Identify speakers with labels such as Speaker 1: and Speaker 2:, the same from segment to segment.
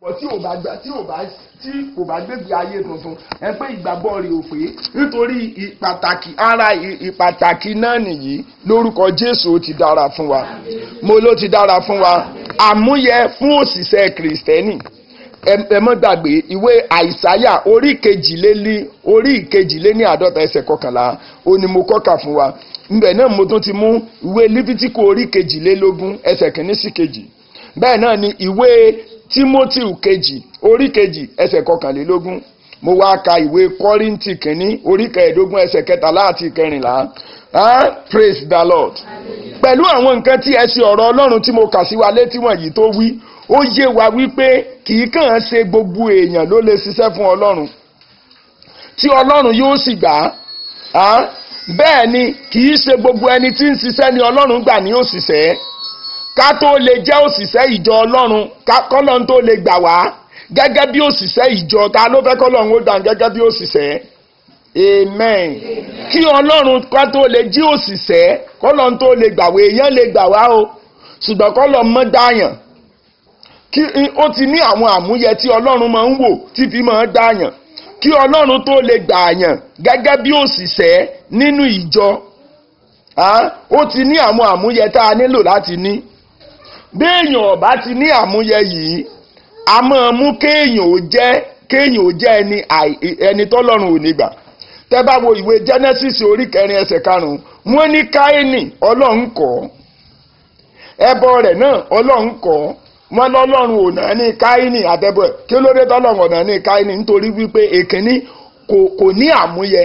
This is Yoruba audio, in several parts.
Speaker 1: tí ò bá gbà tí ò bá tí kò bá gbégbé ayé tuntun ẹ pé ìgbàgbọ́ rẹ̀ ò pé nítorí ìpàtàkì ara ìpàtàkì náà nìyí lórúkọ Jésù ó ti dára fún wa mo ló ti dára fún wa àmúyẹ fún òṣìṣẹ́ kìrìsìtẹ́nì ẹ mọ́ gbàgbé ìwé àìsáyà orí kejìlélí orí ìkejìléní àádọ́ta ẹsẹ̀ kọkànlá ó ní mo kọ́kà fún wa ńbẹ̀ náà mo tún ti mú ìwé lífítíkù orí kejìlélógún ẹsẹ̀ kìíní sí kejì bẹ́ẹ̀ náà ni ìwé timothy kejì orí kejì ẹsẹ̀ kọkànlélógún mo wá ka ìwé kọ́ríntì kìíní orí kẹẹ̀ẹ́dógún ẹsẹ̀ kẹtàlá àti kẹrìnlá ah praise the lord pẹ̀lú àwọn nǹkan tí ẹsẹ̀ ọ̀rọ̀ ọlọ́run tí mo kà sí wa létí wọ̀nyí tó wí ó yé wa wípé kì í kàn án ṣe gbogbo èèyàn ló lè ṣiṣẹ́ fún ọlọ́run tí ọlọ́run yóò sì gbà á bẹ́ẹ̀ ni kì í ṣe gbogbo ẹni tí ń ṣiṣẹ́ ni ọlọ́run gbà ní òṣìṣẹ́ ká tó lè jẹ́ òṣìṣẹ́ ìjọ ọlọ́run kọ́lọ́n tó lè gbà wá gẹ́gẹ́ bí òṣìṣẹ́ ìjọ ta ló fẹ́ kọ́lọ́run ó dà gẹ́gẹ́ bí òṣìṣẹ́ amen kí ọlọ́run ká tó lè jí òṣìṣẹ́ kọ́lọ́n tó lè gbà wá èèyàn lè gbà wá o ṣùgbọ́n kọ́lọ́n mọ́ dáyàn kí ó ti ní àwọn àmúyẹ tí ọlọ́run máa ń wò tí fi máa ń dáyàn kí ọlọ́run tó lè gbà yàn gẹ́gẹ́ bí òṣìṣẹ́ nínú ìjọ ó ti ní àwọn àmúyẹ tá a nílò láti ní béèyàn ọba ti ní àmúyẹ yìí a máa mú kéèyàn ó jẹ́ kéèyàn ó jẹ́ ẹni ẹni tọ́lọ́run ò ní gbà tẹ́ bá wo ìwé Genesis orí kẹrin ẹsẹ̀ karùn-ún wọ́n ní Káínì ọlọ́run kọ̀ ẹbọ rẹ̀ náà ọlọ́run kọ̀ wọ́n lọ́lọ́run ò náà ní Káínì àtẹ́bọ̀ ẹ̀ kí ló dé tọ́lọ́run ò náà ní Káínì nítorí wípé èkínní kò ní àmúyẹ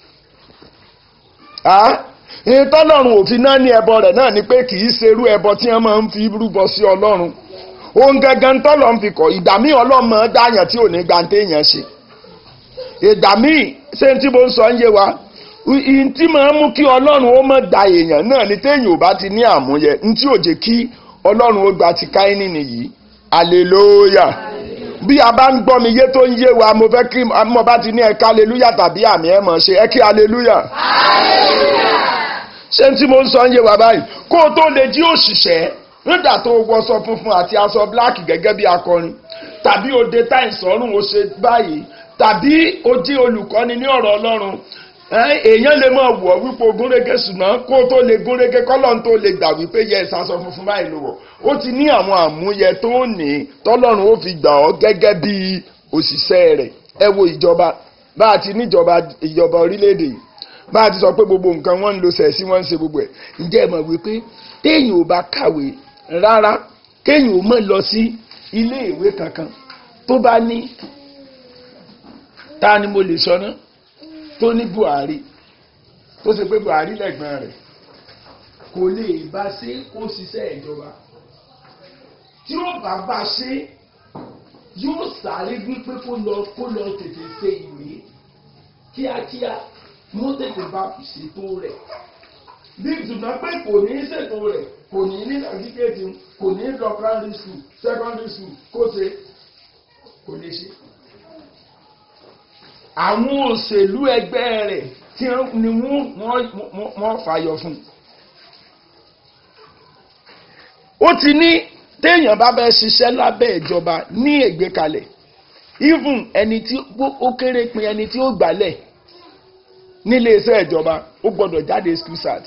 Speaker 1: ìtọ́lọ́run òfin náà ní ẹbọ rẹ̀ náà ni pé kì í ṣerú ẹbọ tí wọ́n máa ń fi rúbọ sí ọlọ́run ohun gangan tọ́lọ̀ ń fi kọ̀ ìgbà míì ọlọ́run máa dáyàn tí ò ní gba téèyàn ṣe ìgbà míì ṣé tí mo ń sọ ń yé wa ìyìn tí máa ń mú kí ọlọ́run ó mọ̀ da èèyàn náà ni téèyàn ò bá ti ní àmúyẹ ní tí ò jẹ́ kí ọlọ́run ó gba ti Káínì nìyí hallelujah bí a bá ń gbọ́ mi yé tó ń yé wa mo fẹ́ kí mo bá ti ní ẹ̀ka hallelujah tàbí àmì ẹ̀ mọ̀ ṣe ẹ kí hallelujah. ṣé tí mo ń sọ ń yé wa báyìí kó o tó lè jí òṣìṣẹ́ nígbà tó wọṣọ funfun àti aṣọ bíláàkì gẹ́gẹ́ bí akọrin tàbí o dé táì sọ́rùn o ṣe báyìí tàbí o jí olùkọ́ni ní ọ̀rọ̀ ọlọ́run èèyàn lè máa wọ̀ wípé o gúnrégé ṣùgbọ́n kó o tó lè gúnrégé kọ́lọ́n tó lè gbà wípé yẹ ìsasọ funfun báyìí ló wọ̀ ó ti ní àwọn àmúyẹ tó ní tọ́lọ́run ó fi gbà ọ́ gẹ́gẹ́ bí òṣìṣẹ́ rẹ̀ ẹ wo ìjọba bá a ti níjọba ìjọba orílẹ̀-èdè yìí bá a ti sọ pé gbogbo nǹkan wọ́n ń lo sẹ̀sí wọ́n ń ṣe gbogbo ẹ̀ ǹjẹ́ ẹ mọ̀ wípé téèyàn ò bá kàwé rárá kéèyàn ò mọ̀ lọ sí ilé ìwé kankan tó bá ní ta ni mo lè sọ náà tó ní Buhari tó ṣe pé Buhari lẹ́gbọ̀n rẹ̀ kò lè bá ṣe kó ṣiṣẹ́ ìjọba tí ó bá bá ṣe yóò sáré wípé kó lọ kó lọ tètè ṣe ìwé kíákíá mú tètè bá ṣètò rẹ̀ bí ìtumọ̀ pé kò ní ṣètò rẹ̀ kò ní ní sàtífíkẹ́tì kò ní lọ primary school secondary school kó ṣe kò lè ṣe àwọn òṣèlú ẹgbẹ́ rẹ̀ tí ni wọ́n fàyọ fún. ó ti ní téèyàn bá bẹ́ẹ̀ ṣiṣẹ́ lábẹ́ ìjọba ní ìgbékalẹ̀ even ẹni tí ó kéré pin ẹni tí ó gbálẹ̀ nílé iṣẹ́ ìjọba ó gbọ́dọ̀ jáde school start.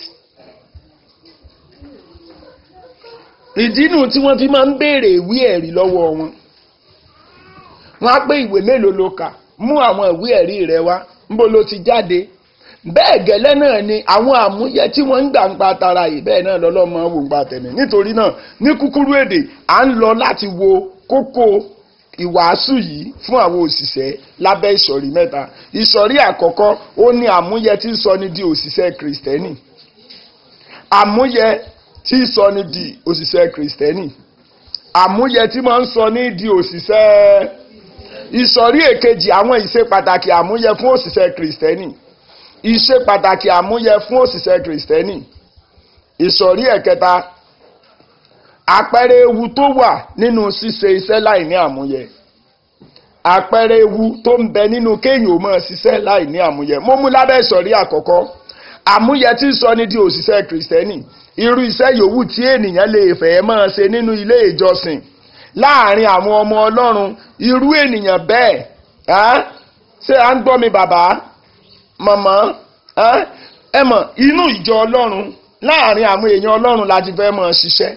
Speaker 1: ìdínú tí wọ́n fi máa ń béèrè ìwé ẹ̀rí lọ́wọ́ wọn wọ́n á pé ìwé mélòó ló kà mú àwọn ìwé ẹ̀rí rẹ wá níbo ló ti jáde bẹ́ẹ̀ gẹ́lẹ́ náà ni àwọn àmúyẹ tí wọ́n ń gbà ń pa tara yìí bẹ́ẹ̀ náà lọ́lọ́mọ wò ń pa tẹ̀mí nítorí náà ní kúkúrú èdè à ń lọ láti wo kókó ìwàásù yìí fún àwọn òṣìṣẹ́ lábẹ́ ìsọ̀rí mẹ́ta ìsọ̀rí àkọ́kọ́ ó ní àmúyẹ tí ń sọ ní di òṣìṣẹ́ kìrìsìtẹ́nì àmúyẹ tí ń sọ ní di òṣìṣẹ́ kìrìsìtẹ́nì àmúyẹ tí máa ń sọ ní di òṣìṣẹ́ ìsọ̀rí èkejì àwọn ìṣe pàtàkì àmúyẹ fún òṣìṣẹ́ kìrìsìtẹ́nì ìṣe pàtàkì àmúyẹ fún òṣìṣẹ́ kìrìsìtẹ́nì ìsọ̀rí ẹ̀kẹta àpẹẹrẹ ewu tó wà nínú ṣíṣe iṣẹ́ láì ní àmúyẹ àpẹẹrẹ ewu tó ń bẹ nínú kéèyàn ò máa ṣiṣẹ́ láì ní àmúyẹ mo mú lábẹ́ ìsọ̀rí àkọ́kọ́ àmúyẹ tí ń sọ ní di òṣìṣẹ́ kìrìsìtẹ́nì irú iṣẹ́ yòówù tí ènìyàn lè fẹ́ máa ṣe nínú ilé ìjọsìn láàrin àwọn ọmọ ọlọ́run irú ènìyàn bẹ́ẹ̀ ẹ́ ṣé à ń gbọ́ mi bàbá màmá ẹ́ ẹ mọ̀ inú ìjọ ọlọ́run láàrin àwọn èèyàn ọlọ́run láti fẹ́ mọ̀ ṣiṣẹ́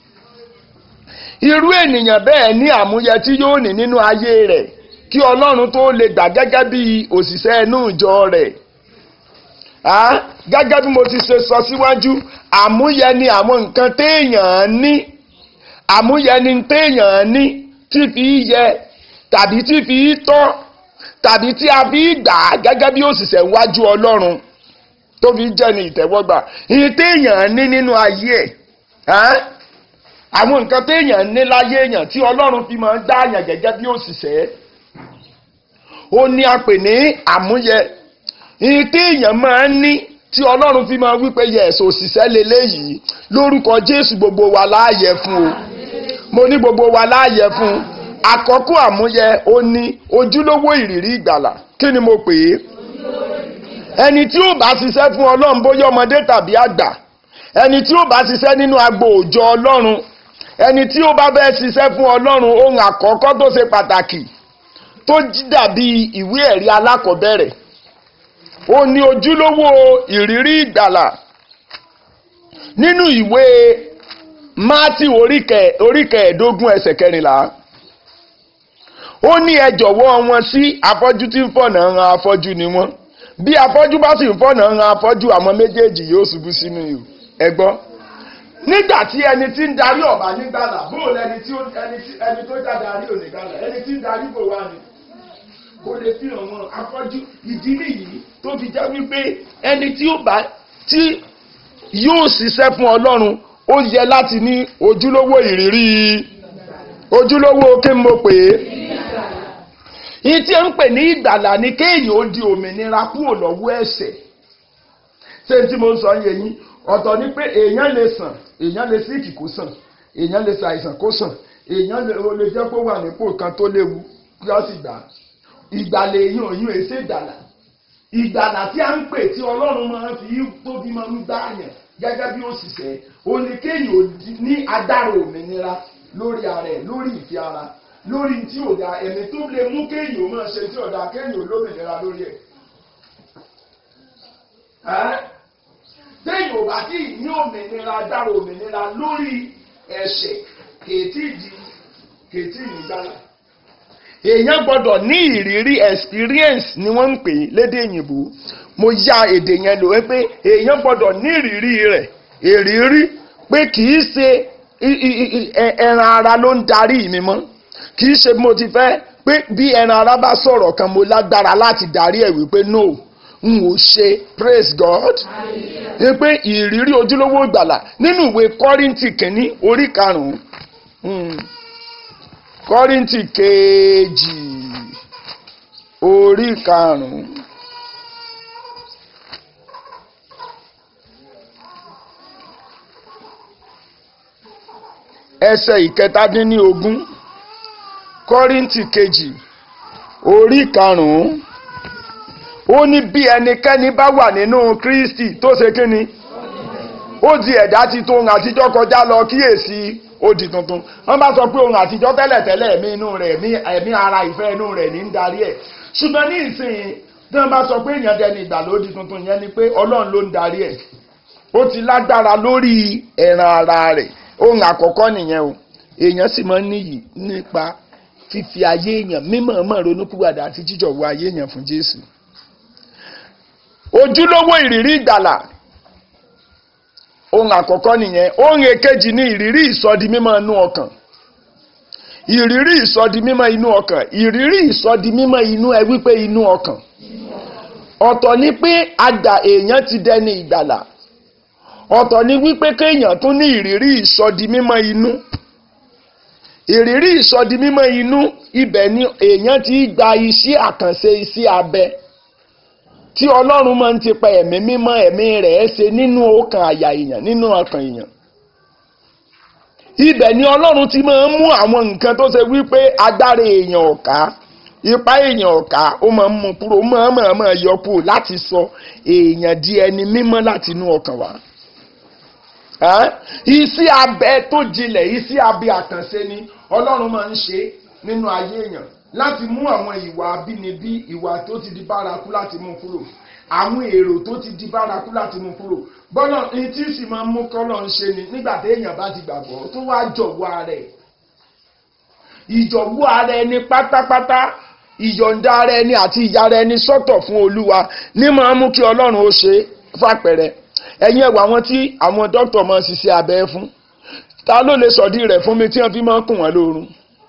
Speaker 1: irú ènìyàn bẹ́ẹ̀ ní àmúyẹ tí yóò ní nínú ayé rẹ̀ kí ọlọ́run tó lè gbà gẹ́gẹ́ bí òṣìṣẹ́ inú ìjọ rẹ̀ gẹ́gẹ́ bí mo ti ṣe sọ síwájú àmúyẹ ni àwọn nǹkan téèyàn ní àmúyẹ ni téèyàn ní tí fi yẹ tàbí tí fi tọ́ tàbí tí a fi gbà gẹ́gẹ́ bí òṣìṣẹ́ wájú ọlọ́run tó fi jẹ́ ní ìtẹ́wọ́gbà ìyí téèyàn ní nínú ayé ẹ̀ àwọn nǹkan téèyàn ní láyé èèyàn tí ọlọ́run fi máa ń dá àyàn gẹ́gẹ́ bí òṣìṣẹ́ ó ní a pè ní àmúyẹ ìyí téèyàn máa ń ní tí ọlọ́run fi máa wípé yẹ̀sọ̀ òṣìṣẹ́ leléyìí lórúkọ jésù gbogbo wa láàyè fún o mo ní gbogbo wa láàyè fún àkọ́kọ́ àmúyẹ ó ní ojúlówó ìrírí ìgbàlà kí ni mo pè é ẹni tí ó bá ṣiṣẹ́ fún ọlọ́run bóyá ọmọdé tàbí àgbà ẹni tí ó bá ṣiṣẹ́ nínú agbo òjò ọlọ́run ẹni tí ó bá bẹ́ẹ̀ ṣiṣẹ́ fún ọlọ́run ohun àkọ́kọ́ tó ṣe pàtàkì tó dàbí ìwé ẹ̀rí alákọ̀ọ́bẹ̀rẹ̀ ó ní ojúlówó ìrírí ìgbàlà nínú ìwé mátì oríkẹẹ̀ẹ́dógún ẹsẹ̀ kẹrìnlá ó ní ẹ jọ̀wọ́ wọn sí afọ́jú tí ń fọ̀nà ran afọ́jú ni wọ́n bí afọ́jú bá sì ń fọ̀nà ran afọ́jú àwọn méjèèjì yóò ṣubú sínú ihò ẹ gbọ́ nígbà tí ẹni tí ń darí ọ̀bà nígbàlà bóòlù ẹni tí ẹni tó já darí ò nígbàlà ẹni tí ń darí bò wá ni kò lè fi hàn wọn afọ́jú ìdí nìyí tó fi jẹ́ wípé ẹni tí ó bá tí yóò ṣiṣẹ́ fún ọlọ́run ó yẹ láti ní ojúlówó ìrírí ojúlówó kí n mo pè é yìí tí ń pè ní ìgbàlà ni kéèyàn ó di òmìnira kúrò lọ́wọ́ ẹ̀ṣẹ̀ ṣé tí mo ń sọ yẹn yín ọ̀tọ̀ ni pé èèyàn lè sàn èèyàn lè síkì kó sàn èèyàn lè ṣàìsàn kó sàn èèyàn lè jẹ́ kó wà nípò kan tó léwu kí ó sì gbà ìgbàlà èèyàn òyìn èsè ìgbàlà ìgbàlà tí a ń pè tí ọlọ́run máa ń fi tóbi máa ń gbá yàn gẹ́gẹ́ bí òṣìṣẹ́ oníkéyìn ní agbára òmìnira lórí ara ẹ̀ lórí ìfẹ́ ara lórí tí ò da ẹ̀mí tó lè mú kéyìn ó máa ṣe tí ò da kéyìn ó lómìnira lórí ẹ̀. téyìn ò bá tí ì ní òmìnira agbára òmìnira lórí ẹ̀ṣẹ̀ kèétí di kèétí ìgbàlà èèyàn gbọ́dọ̀ ní ìrírí experience ni wọ́n ń pè lédè òyìnbó mo ya èdè yẹn lò pé èèyàn gbọ́dọ̀ ní ìrírí rẹ̀ ìrírí pé kì í ṣe ẹran ara ló ń darí mi mọ́ kì í ṣe bí mo ti fẹ́ pé bí ẹran ara bá sọ̀rọ̀ kan mo lágbára láti darí ẹ̀ wípé no n ò ṣe praise God ní pé ìrírí ojúlówó ìgbàlà nínú ìwé Kọ́ríńtì kìíní orí karùn-ún kọ́ríntì kejì orí karùn-ún ẹsẹ̀ ìkẹtàdínlógún kọ́ríntì kejì orí karùn-ún ó ní bí ẹnikẹ́ni bá wà nínú Kristi tó ṣe kíni ó di ẹ̀dá titun ohun àtijọ́ kọjá lọ kíyèsí ó di tuntun wọ́n bá sọ pé ohun àtijọ́ tẹ́lẹ̀tẹ́lẹ̀ ẹ̀mí inú rẹ̀ ẹ̀mí ara ìfẹ́ inú rẹ̀ ní ń darí ẹ̀ ṣùgbọ́n ní ìsìn tí wọ́n bá sọ pé èèyàn dẹni ìgbàlódì tuntun yẹn ni pé ọlọ́run ló ń darí ẹ̀ ó ti lágbára lórí ẹ̀ràn ara rẹ̀ ohun àkọ́kọ́ nìyẹn o èèyàn sì máa ń níyì nípa fífi ayé èèyàn mímọ̀ọ́mọ̀ ronúpìwàdà àti jíjọ̀wọ́ ayé èèyàn fún Jésù ojúlówó ìrírí ìgbàlà ohun àkọ́kọ́ nìyẹn ohun èkejì ni ìrírí ìsọdi mímọ́ inú ọkàn ìrírí ìsọdi mímọ́ inú ọkàn ìrírí ìsọdi mímọ́ inú ẹ wípé inú ọkàn ọ̀tọ̀ ni pé àgbà èèyàn ti dẹni ìgbàlà ọ̀tọ̀ ni wípé kéèyàn tún ní ìrírí ìsọdi mímọ́ inú ìrírí ìsọdi mímọ́ inú ibẹ̀ ni èèyàn ti gba iṣẹ́ àkànṣe iṣẹ́ abẹ tí ọlọ́run máa ń ti pa ẹ̀mí mímọ́ ẹ̀mí rẹ̀ ṣe nínú ọkàn àyà èèyàn nínú ọkàn èèyàn ibẹ̀ ni ọlọ́run ti máa ń mú àwọn nǹkan tó ṣe wípé agbára èèyàn ọ̀ká ipá èèyàn ọ̀ká ó máa ń mú kúrò ó máa máa máa yọ kúrò láti sọ èèyàn di ẹni mímọ́ láti inú ọkàn wá iṣẹ́ abẹ tó jinlẹ̀ iṣẹ́ abẹ àkànṣe ni ọlọ́run máa ń ṣe nínú ayé èèyàn láti mú àwọn ìwà abínibí ìwà tó ti di bárakú láti mú kúrò àwọn èrò tó ti di bárakú láti mú kúrò bọ́lá ní tí sì máa ń mú kọ́lọ̀ ń ṣe ni nígbà téèyàn bá ti gbàgbọ́ tó wá jọ̀wọ́ ara ẹ̀ ìjọ̀wọ́ ara ẹni pátápátá ìyọ̀ǹda ara ẹni àti ìyára ẹni sọ́tọ̀ fún olúwa ní máa ń mú kí ọlọ́run ó ṣe fàpẹ̀rẹ̀ ẹ̀yin ẹ̀wọ̀ àwọn tí àwọn dókítà máa ń ṣiṣẹ́ abẹ fún ta ló lè sọ̀dí rẹ̀ fún mi tí wọ́n fi máa ń kùn wọ́n lórun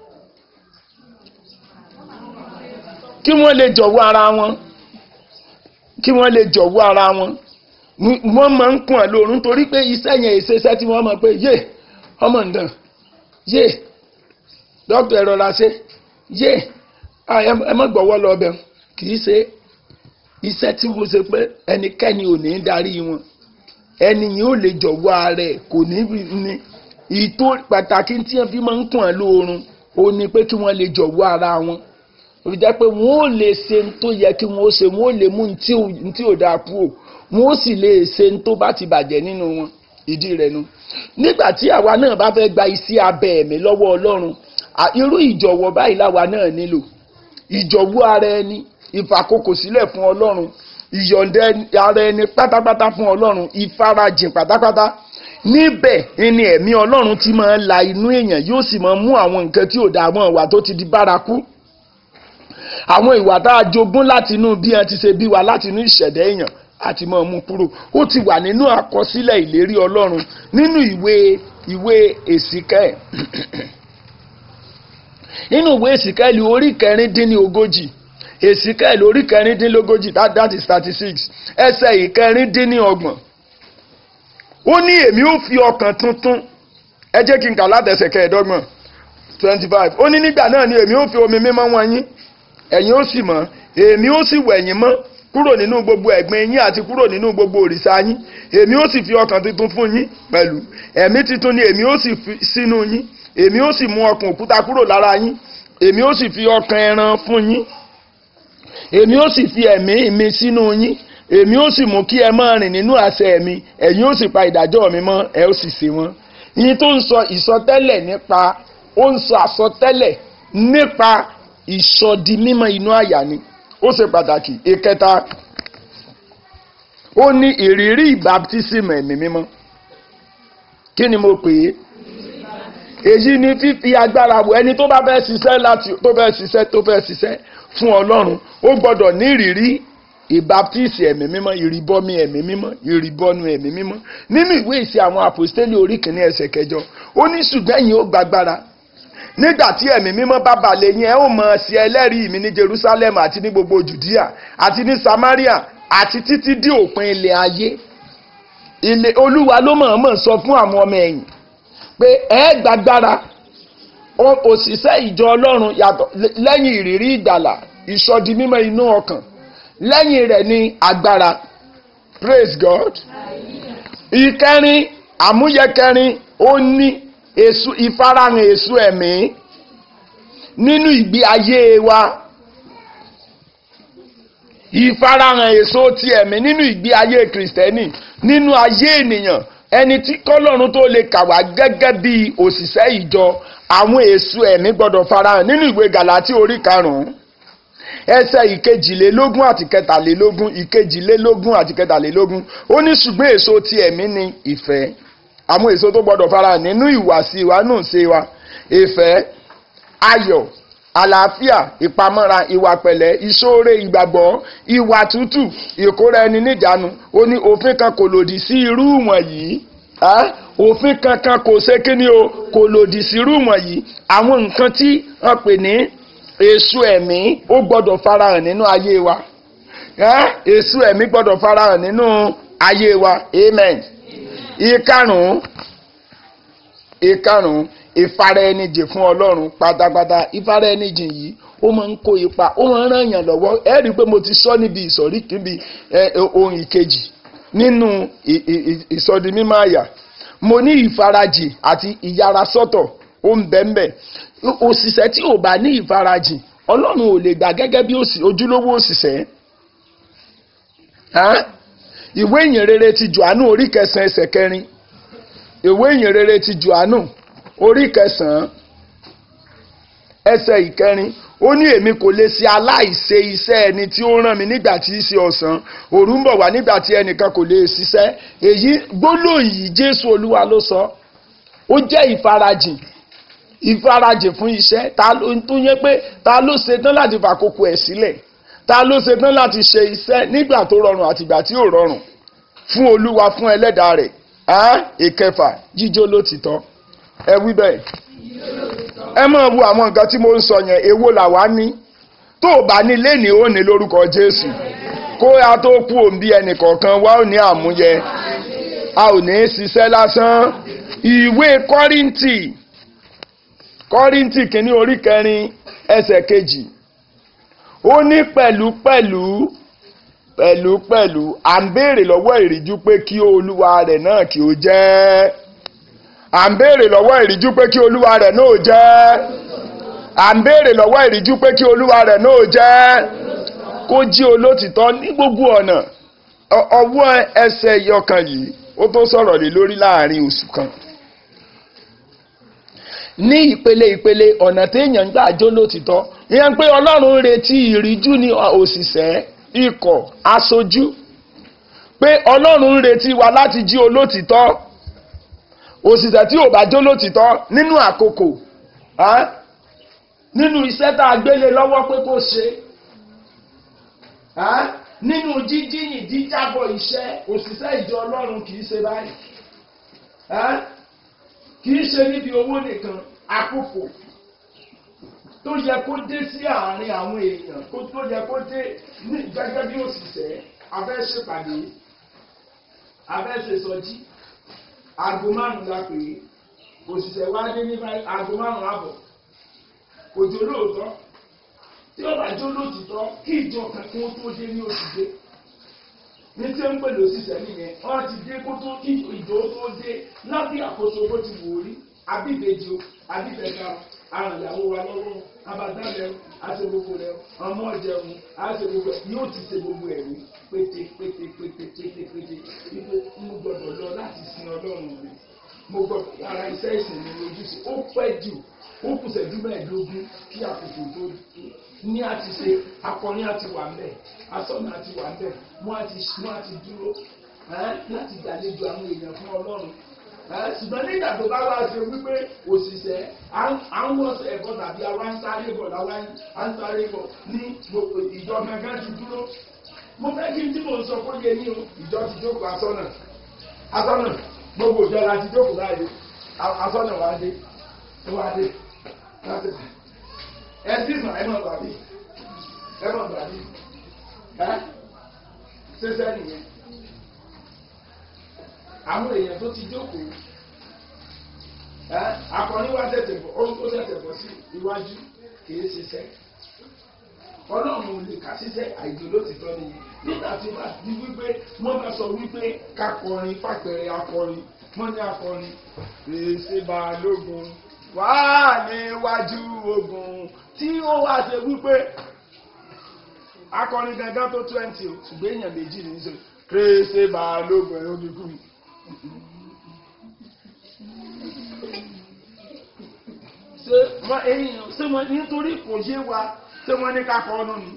Speaker 1: kí wọ́n lè jọ̀wọ́ ara wọn kí wọ́n lè jọ̀wọ́ ara wọn wọ́n máa ń kùn wọ́n lórun torí pé iṣẹ́ yẹn ìṣeṣẹ́ tí wọ́n mọ̀ pé yé ọmọ ǹdàn yé dókítà ẹ̀rọ la ṣe yé ẹ má gbọ́wọ́ lọ bẹ̀ kì í ṣe iṣẹ́ tí mo ṣe pé ẹnikẹ́ni ò ní í darí wọn ẹni yìí ò lè jọ̀wọ́ ara ẹ̀ kò ní ní ìtò pàtàkì tí wọ́n fi máa ń kùn án lóorun ó ní pé kí wọ́n lè jọ̀wọ́ ara wọn ó fi jẹ́ pé wọ́n ò lè ṣe ní tó yẹ kí wọ́n ó ṣe wọ́n ò lè mú ní tí ò dáa kúrò wọ́n ó sì lè ṣe ní tó bá ti bàjẹ́ nínú wọn ìdí rẹ̀ nu nígbà tí àwa náà bá fẹ́ gba iṣẹ́ abẹ ẹ̀mí lọ́wọ́ Ọlọ́run irú ìjọ̀wọ́ báyìí láwa náà nílò ìjọ̀wọ́ ara ẹni ìfàkókò sílẹ̀ fún ọlọ́run ìyọ̀ǹda ara ẹni pátápátá fún ọlọ́run ìfarajìn pátápátá níbẹ̀ ni ẹ̀mí ọlọ́run ti máa la inú èèyàn yóò sì máa mú àwọn nǹkan tí ò dáa àwọn ìwà tó ti di bárakú àwọn ìwà tá a jogún láti inú bí wọn ti ṣe bí wa láti inú ìṣẹ̀dá èèyàn àti máa mú kúrò ó ti wà nínú àkọsílẹ̀ ìlérí ọlọ́run nínú ìwé ìwé èsìkẹ́ nínú ìwé èsìkẹ́lì orí kẹrìndínlẹ́ ogójì èsìkẹ́lì orí kẹrìndínlógójì that that is thirty six ẹsẹ̀ ìkẹrìndínlọ́gbọ̀n ó ní èmi ó fi ọkàn tuntun ẹ jẹ́ kí n kà látẹsẹ̀ kẹẹ̀ẹ́dọ́gbọ̀n twenty five ó ní nígbà náà ni èmi ó fi omi mímọ́ wọn yín ẹ̀yin ó sì mọ́ èmi ó sì wẹ̀ yín mọ́ kúrò nínú gbogbo ẹ̀gbin yín àti kúrò nínú gbogbo òrìṣà yín èmi ó sì fi ọkàn tuntun fún yín pẹ̀lú ẹ̀mí tuntun ni èmi ó sì fi sínú yín èmi ó sì mú ọkàn òkúta kúrò lára yín èmi ó sì fi ọkàn ẹran fún yín èmi ó sì fi ẹ̀mí mi sínú yín èmi ó sì mú kí ẹ máa rìn nínú àṣẹ mi ẹ̀yin ó sì pa ìdájọ́ mi mọ́ ẹ ó sì ṣe wọ́n. yín tó ń sọ ìsọtẹ́lẹ̀ nípa ó ń sọ àsọtẹ́lẹ̀ nípa ìsọdi mímọ́ inú àyà ni ó ṣe pàtàkì ìkẹta ó ní ìrírí ìbátísímù ẹ̀mí mímọ́ kí ni mo pè é èyí ni fífi agbára wọ ẹni tó bá fẹ́ ṣiṣẹ́ láti tó fẹ́ ṣiṣẹ́ tó fẹ́ ṣiṣẹ́ fún ọlọ́run ó gbọ́dọ̀ ní ìrírí ìbáptísì ẹ̀mí mímọ́ ìrìbọmi ẹ̀mí mímọ́ ìrìbọnu ẹ̀mí mímọ́ nínú ìwé ìṣe àwọn àpòstélì orí kìíní ẹsẹ̀ kẹjọ ó ní ṣùgbọ́n ẹ̀yin ó gbàgbára nígbà tí ẹ̀mí mímọ́ bá balẹ̀ yín ẹ ó mọ̀ sí ẹlẹ́rìí mi ní Jerusalem àti ní gbogbo Judea àti ní Samaria àti títí dé òpin ilẹ̀ ayé ilé olúwa ló mọ̀ọ́mọ̀ sọ fún àwọn ọmọ ẹ̀yìn pé ẹ gbàgbára òṣìṣẹ́ ìjọ ọlọ́run yàtọ̀ lẹ́yìn ìrírí ìgbàlà ìsọdi mímọ́ inú ọkàn lẹ́yìn rẹ̀ ní agbára praise God ìkẹrin àmúyẹkẹrin ó ní èso ìfarahàn èso ẹ̀mí nínú ìgbé ayé wa ìfarahàn èso ti ẹ̀mí nínú ìgbé ayé kìrìsìtẹ́nì nínú ayé ènìyàn ẹni tí kọ́lọ́run tó lè kà wá gẹ́gẹ́ bí òṣìṣẹ́ ìjọ àwọn èso ẹ̀mí gbọ́dọ̀ farahàn nínú ìwé Gàlátíì orí karùn-ún ẹsẹ̀ ìkejìlélógún àti kẹtàlélógún ìkejìlélógún àti kẹtàlélógún ó ní ṣùgbọ́n èso ti ẹ̀mí ni ìfẹ́ àwọn èso tó gbọ́dọ̀ farahàn nínú ìwàsí wa nù ṣe wa ìfẹ́ ayọ̀ àlàáfíà ìpamọ́ra ìwà pẹ̀lẹ́ ìṣoore ìgbàgbọ́ ìwà tútù ìkóra ẹni níjàánu ó ní òfin kan kò lòdì sí irú wọ̀nyí òfin kankan kò ṣe kíni o kò lòdì sí irú wọ̀nyí àwọn nǹkan tí wọ́n pè ní èso ẹ̀mí ó gbọ́dọ̀ farahàn nínú ayé wa èso ẹ̀mí gbọ́dọ̀ farahàn nínú ayé wa amen ìkarùn-ún ìkarùn-ún ìfara ẹni jìn fún ọlọ́run pátápátá ìfara ẹni jìn yìí ó máa ń kó ipa ó máa ń ràn yàn lọ́wọ́ ẹ rí i pé mo ti sọ níbi ìsọ̀rí kíbi ohun ìkejì nínú ìsọdi mímọ́ àyà mo ní ìfarajìn àti ìyára sọ́tọ̀ ó ń bẹ́ńbẹ́ òṣìṣẹ́ tí ò bá ní ìfarajìn ọlọ́run ò lè gbà gẹ́gẹ́ bí ojúlówó òṣìṣẹ́ ìwé ìyìnrere ti Jòhánù orí kẹsàn-án ẹsẹ̀ kẹrin ìwé ìyìnrere ti Jòhánù orí kẹsàn-án ẹsẹ̀ ìkẹrin ó ní èmi kò lè ṣe aláìṣe iṣẹ́ ẹni tí ó rán mi nígbà tí í ṣe ọ̀sán òru ń bọ̀ wá nígbà tí ẹnìkan kò lè ṣiṣẹ́ èyí gbólóhùn yìí jésù olúwa ló sọ ó jẹ́ ìfarajìn ìfarajìn fún iṣẹ́ ta ló tó yẹ pé ta ló ṣetán láti fàkókò ẹ̀ sílẹ̀ ta ló ṣetán láti ṣe iṣẹ́ nígbà tó rọrùn àtìgbà tí ò rọrùn fún olúwa fún ẹlẹ́dàá rẹ̀ ìkẹfà jíjó lótìtọ́ ẹ wí bẹ́ẹ̀ ẹ máa wo àwọn nǹkan tí mo ń sọ yẹn èwo làwa ní tó o bá ní léni ó ní lórúkọ jésù kó a tó kú òǹbí ẹnìkọ̀ọ̀kan wa ò ní àmúyẹ a ò ní ṣiṣẹ́ lásán ìwé kọ́ríntì kọ́ríntì kìíní orí kẹrin ẹsẹ̀ kejì ó ní pẹ̀lúpẹ̀lú pẹ̀lúpẹ̀lú à ń béèrè lọ́wọ́ ìríjú pé kí olúwa rẹ̀ náà kí ó jẹ́ à ń béèrè lọ́wọ́ ìríjú pé kí olúwa rẹ̀ náà jẹ́ à ń béèrè lọ́wọ́ ìríjú pé kí olúwa rẹ̀ náà jẹ́ kó jí olótìtọ́ ní gbogbo ọ̀nà ọwọ́ ẹsẹ̀ yọkan yìí ó tó sọ̀rọ̀ lé lórí láàrin oṣù kan ní ìpele ìpele ọ̀nà téèyàn ń gbà jó lótìtọ́ ìyẹn pé ọlọ́run ń retí ìríjú ní òṣìṣẹ́ ikọ̀ aṣojú pé ọlọ́run ń retí wa láti jí olótìtọ́ òṣìṣẹ́ tí ò bá jó lótìtọ́ nínú àkókò nínú iṣẹ́ tá a gbélé lọ́wọ́ pé kó ṣe nínú jíjíyìn jíjábọ̀ iṣẹ́ òṣìṣẹ́ ìjọ ọlọ́run kì í ṣe báyìí kì í ṣe níbi owó nìkan àkókò tó yẹ kó dé sí àárín àwọn èèyàn tó yẹ kó dé gẹ́gẹ́ bí òṣìṣẹ́ abẹ́ ṣèpàdé abẹ́ ṣèsọjí aago márùn-ún la pè é òṣìṣẹ́ wa dé ní aago márùn-ún àbọ̀ kò jó lóòótọ́ tí ó bá jó lóòtítọ́ kí ìjọ kankan tó dé ní oṣù dé ní tí ó ń pè lóṣìṣẹ́ nìyẹn wọ́n ti dé kó tó kí ìjọ tó dé lábẹ́ àkóso bó ti wò rí abíbejì o abíbẹ̀ka àrùn ìyàwó wa lọ́wọ́ abadálẹ̀ àti gbogbo rẹ̀ ọmọ ọ̀jẹun àti gbogbo ẹ̀ yóò ti ṣe gbogbo ẹ̀ rí pété pété pété pété pété ipò mo gbọdọ̀ lọ láti sin ọlọ́run rẹ̀ mo gbọdọ̀ ara iṣẹ́ ìsìn mi lójúṣe ó pẹ́ jù ó kù ṣẹ́jú mẹ́ẹ̀ẹ́dógún kí àkókò tó ní àti ṣe akọni àti wà ń bẹ̀ asọ́nà àti wà ń bẹ̀ wọ́n àti wọ́n àti dúró láti gbàlejò àwọn èèyàn fún ọlọ́run ṣùgbọ́n nígbà tó bá wá ṣe wípé òṣìṣẹ́ à ń wọ́n ẹ̀kọ́ tàbí àwa ń sáré bọ̀ láwa ń sáré bọ̀ ní gbogbo ìjọ gangan ti dúró mo fẹ́ kí n tí mò ń sọ kó yé ní o ìjọ ti jókòó asọ́nà asọ́nà gbogbo ìjọ la ti jókòó báyìí asọ́nà wa dé wa dé láti ẹ bí mà ẹ mọ̀ gbàdí ẹ mọ̀ gbàdí ẹ ṣẹṣẹ nìyẹn àwọn èèyàn tó ti jókòó ẹ akọni wa tẹ̀tẹ̀ bọ̀ ó tẹ̀tẹ̀ bọ̀ sí iwájú kìí ṣiṣẹ́ ọlọ́run ò lè kà ṣiṣẹ́ àìjò ló ti tọ́ nìyẹn nígbà tí wọ́n ti wípé wọ́n bá sọ wípé kakọrin pàpẹrẹ akọrin wọ́n ní akọrin rèéṣe balógun wà níwájú ogun tí ó wá ṣe wípé akọrin gangan tó twenty o ṣùgbọ́n èèyàn méjì ní í ṣe rèéṣe balógun ẹ̀rọ mi kú mi. ṣé wọ́n èèyàn ṣé wọ́n nítorí kò yé wa ṣé wọ́n ní ká kọ́ ọ́nù ni.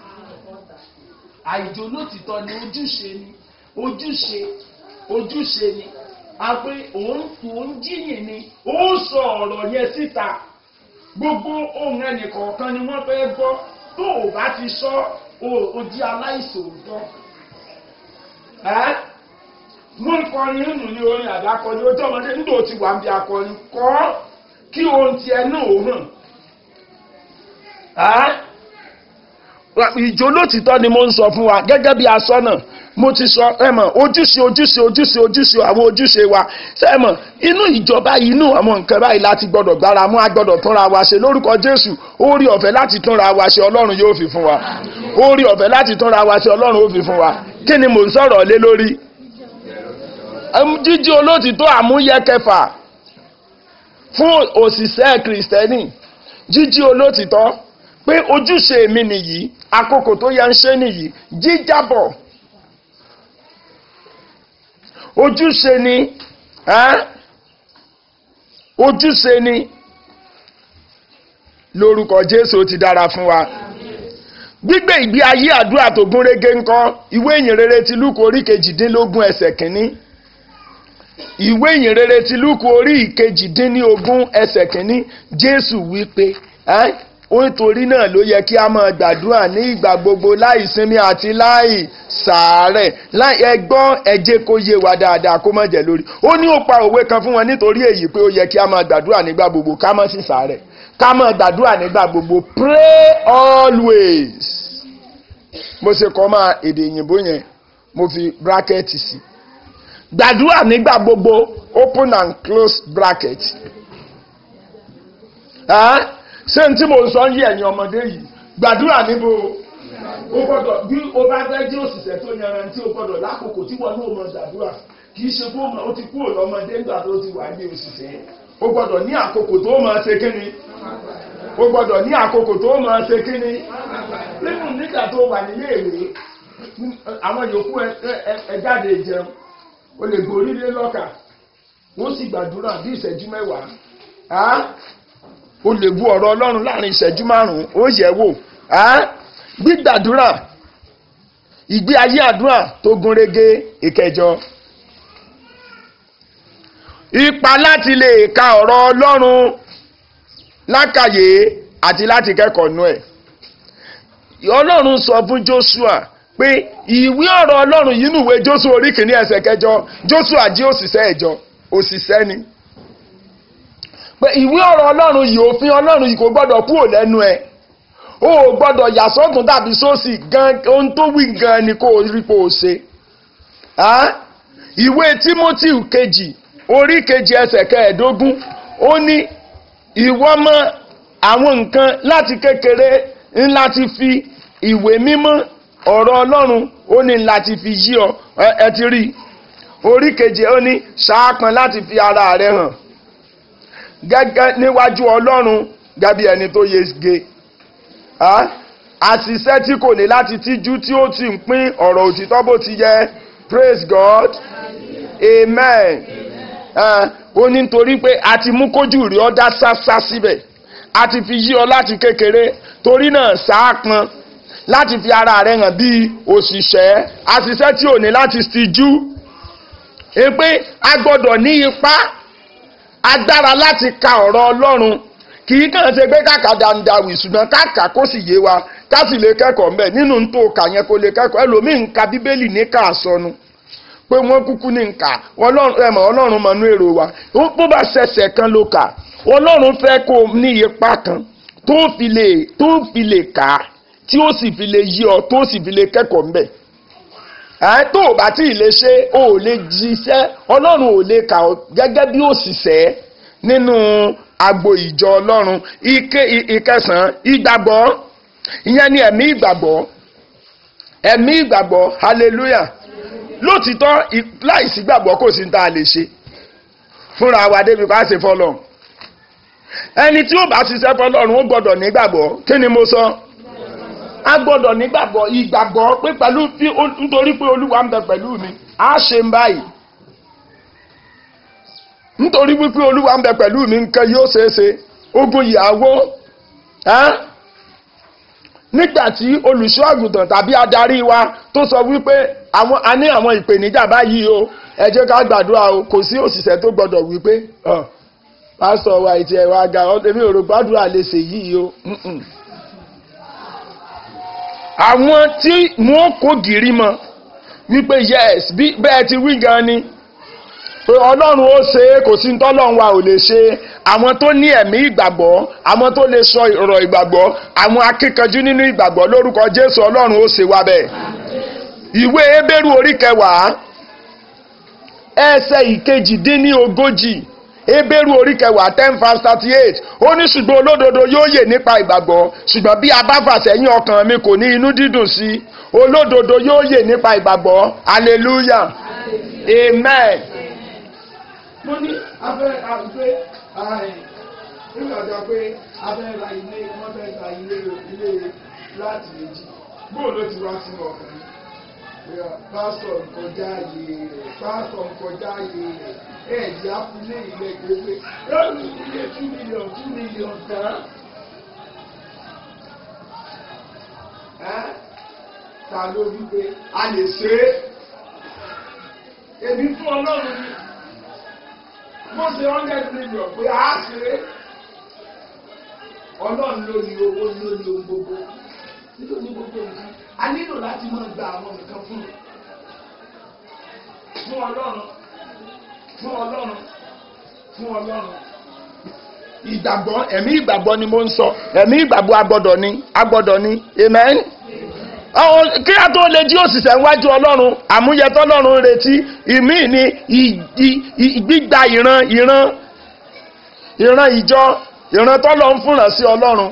Speaker 1: àìjò lótìtọ́ ni ojúṣe ni ojúṣe ojúṣe ni a pé òun òun jíyìn ni ó sọ ọ̀rọ̀ yẹn síta gbogbo ohun ẹnìkọ̀ọ̀kan ni wọ́n fẹ́ gbọ́ tó o bá ti sọ o di aláìsòótọ́ wọ́n kọrin nínú ní orin àdákọni ojú ọmọdé nígbà tí wà ń bí akọrin kọ́ kí ohun tiẹ̀ náà ó hàn. ìjó lótìtọ́ ni mo ń sọ fún wa gẹ́gẹ́ bí asọ́nà mo ti sọ ẹ mọ̀ ojúṣe ojúṣe ojúṣe ojúṣe àwọn ojúṣe wa ṣe mọ̀ inú ìjọba inú àwọn nǹkan báyìí láti gbọ́dọ̀ gbára mú a gbọ́dọ̀ túnra wa ṣe lórúkọ Jésù orí ọ̀fẹ́ láti túnra wa ṣe Ọlọ́run yóò fi fún wa orí ọ̀fẹ́ láti túnra wa ṣe Ọlọ́run yóò fi fún wa kí ni mò ń sọ̀rọ̀ lé lórí jíjí olótìtọ́ àmúyẹ kẹfà fún òṣìṣẹ́ kìrìsìtẹ́nì jíjí olótìtọ́ pé ojúṣe mi nìyí àkókò tó yẹ ń ṣe nìyí jíjábọ̀ ojúṣe ni ojúṣe ni lórúkọ jésù ó ti dára fún wa gbígbé ìgbé ayé àdúrà tó gún régé ńkọ́ ìwé ìyìn rere ti lúkù orí kejìdínlógún ẹsẹ̀ kínní ìwé ìyìn rere ti lúkù orí ìkejìdínlógún ẹsẹ̀ kínní jésù wí pé ẹ́ ó nítorí náà ló yẹ kí a máa gbàdúrà ní ìgbà gbogbo láì sinmi àti láì sàárẹ̀ láì ẹgbọ́n ẹjẹ́ kó yé wa dáadáa kó má jẹ́ lórí ó ní ó pa òwe kan fún wọn nítorí èyí pé ó yẹ kí a máa gbàdúrà nígbà gbogbo ká má sì sàárẹ̀ ká máa gbàdúrà nígbà gbogbo pray always mo ṣe kọ́ máa èdè òyìnbó yẹn mo fi bracket sí gbàdúrà nígbà gbogbo open and close bracket ṣé n tí mo sọ ń yí ẹ̀yin ọmọdé yìí gbàdúrà níbo o gbọ́dọ̀ bí o bá fẹ́ jí òṣìṣẹ́ tó yanrantí o gbọ́dọ̀ lákòókò tí wọn náà mọ gbàdúrà kì í ṣe fún o ti kúrò lọ́mọdé nígbà tó ti wà ní òṣìṣẹ́ o gbọ́dọ̀ ní àkókò tó máa ṣe kíni o gbọ́dọ̀ ní àkókò tó máa ṣe kíni nínú nígbà tó wà nílé ìwé àwọn yòókù ẹ jáde jẹun o lè gorí lé lọ́kà wọ́n sì gbàdúrà bí ìṣẹ́jú mẹ́wàá o lè bu ọ̀rọ̀ ọlọ́run láàrin ìṣẹ́jú márùn-ún ó yẹ̀ wò gbígbàdúrà ìgbé ayé àdúrà tó gúnrégé ìkẹjọ ipa láti lè ka ọ̀rọ̀ ọlọ́run lákàyè àti láti kẹ́kọ̀ọ́ nú ẹ̀ ọlọ́run sọ fún Joshua pé ìwé ọ̀rọ̀ ọlọ́run yìí nùwé Joshua orí kìíní ẹsẹ̀ kẹjọ Joshua jí òṣìṣẹ́ ẹ̀jọ òṣìṣẹ́ ni pé ìwé ọ̀rọ̀ ọlọ́run yìí òfin ọlọ́run yìí kò gbọ́dọ̀ kúrò lẹ́nu ẹ̀ o ò gbọ́dọ̀ yà sọ́tún tàbí sósì gan ohun tó wí gan ni kò rí kò ṣe. ìwé Timothy kejì orí kejì ẹsẹ̀ kẹẹ̀ẹ́dógún ó ní ìwọ mọ àwọn nǹkan láti kékeré ńlá ti fi ìwé mímọ́ ọ̀rọ̀ ọlọ́run ó ní láti fi yí ọ ẹ ti rí orí kejì ó ní ṣáàpọn láti fi ara rẹ hàn gẹ́gẹ́ níwájú ọlọ́run gẹ́bí ẹni tó yege àṣìṣe tí kò ní láti tíjú tí ó ti ń pín ọ̀rọ̀ òtítọ́ bó ti yẹ praise God amen ó ní nítorí pé a ti mú kójú rí ọ dá sásá síbẹ̀ a ti fi yí ọ láti kékeré torí náà sáàpọn láti fi ara rẹ hàn bí òṣìṣẹ́ àṣìṣe tí ò ní láti tíjú pé a gbọ́dọ̀ ní ipá agbára láti ka ọ̀rọ̀ ọlọ́run kì í kàn ṣe pé káka dandawì ṣùgbọ́n káka kó sì yé wa ká sì lè kẹ́kọ̀ọ́ mbẹ́ nínú tó kà yẹn kó lè kẹ́kọ̀ọ́ ẹlòmíì ń ka bíbélì ní ká sọnù pé wọ́n kúkú ní nkà ẹ̀mọ̀ ọlọ́run mọ̀nú èrò wa bó bá ṣẹ̀ṣẹ̀ kan ló kà ọlọ́run fẹ́ kó ní ipa kan tó fi lè tó fi lè kà á tí ó sì fi lè yí ọ tó sì fi lè kẹ́kọ̀ọ́ mbẹ́ ẹ̀ tó o bá tí ì lè ṣe o ò lè jíṣẹ́ ọlọ́run ò lè kà ọ́ gẹ́gẹ́ bí òṣìṣẹ́ nínú agbo ìjọ ọlọ́run ike ìkẹsàn-án ìgbàgbọ́ ìyẹn ni ẹ̀mí ìgbàgbọ́ ẹ̀mí ìgbàgbọ́ hallelujah lótìtọ́ láìsí gbàgbọ́ kò sí ní tá a lè ṣe fúnra wa débi ká ṣe fọlọ́ ẹni tí ó bá ṣiṣẹ́ fọlọ́run ó gbọ́dọ̀ nígbàgbọ́ kí ni mo sọ a gbọ́dọ̀ nígbàgbọ́ ìgbàgbọ́ pé pẹ̀lú nítorí pé olúwa ń bẹ pẹ̀lú mi á ṣe ń báyìí nítorí wípé olúwa ń bẹ pẹ̀lú mi nǹkan yóò ṣeé ṣe ogun ìyàwó nígbà tí olùṣọ́ àgùntàn tàbí adarí wa tó sọ wípé àwọn a ní àwọn ìpèníjà báyìí o ẹ jẹ́ ká gbàdúrà o kò sí òṣìṣẹ́ tó gbọ́dọ̀ wípé pásítọ̀ wa ìtì ẹ̀wà ga èmi ò rò gbàdúrà lè ṣe yìí o àwọn tí wọ́n kó gìrì mọ́ wípé yes bí bẹ́ẹ̀ ti wí gan ni pé ọlọ́run ó ṣe é kò sí tọ́lọ́run wa ò lè ṣe àwọn tó ní ẹ̀mí ìgbàgbọ́ àwọn tó lè sọ ọ̀rọ̀ ìgbàgbọ́ àwọn akíkanjú nínú ìgbàgbọ́ lórúkọ jésù ọlọ́run ó ṣe wa bẹ́ẹ̀. ìwé ebéèrú orí kẹwàá ẹsẹ̀ ìkejì dín ní ogójì ebéèrú orí kẹwàá ten verse thirty eight ó ní ṣùgbọ́n olódodo yóò yè nípa ìgbàgbọ́ ṣùgbọ́n bí a bá fà sẹ́yìn ọkàn mi kò ní inú dídùn sí olódodo yóò yè nípa ìgbàgbọ́ hallelujah amen mo ní abẹ́ àgbẹ̀ nígbà tó pé abẹ́ ra ilé wọ́n fẹ́ ra ilé ilé láti méjì bóò ló ti wá sínú ọkàn mi pásítọ̀ nkọjá yé rẹ̀ pásítọ̀ nkọjá yé rẹ̀ ẹ̀ẹ́dì ápùlé ilẹ̀ gbégbé lọ́rùn ilé two million two million tán ta ló wí pé a lè ṣe é èmi fún ọlọ́run ni mo ṣe hundred million pé a ṣe é ọlọ́run ló ní owó ló ní ohun gbogbo nítorí ní gbogbo nǹkan a nílò láti máa gba àwọn nǹkan fún un fún ọlọ́run fún ọlọ́run fún ọlọ́run. ìgbàgbọ́ ẹ̀mí ìgbàgbọ́ ni mo ń sọ ẹ̀mí ìgbàgbọ́ agbọ́dọ̀ ni agbọ́dọ̀ ni amen. àwọn kí a tó lè jí òṣìṣẹ́ níwájú ọlọ́run àmúyẹ tọ́lọ́run retí ìmí ni gbígba ìran ìran ìran ìjọ ìran tọ́lọ́ ń fúnra sí ọlọ́run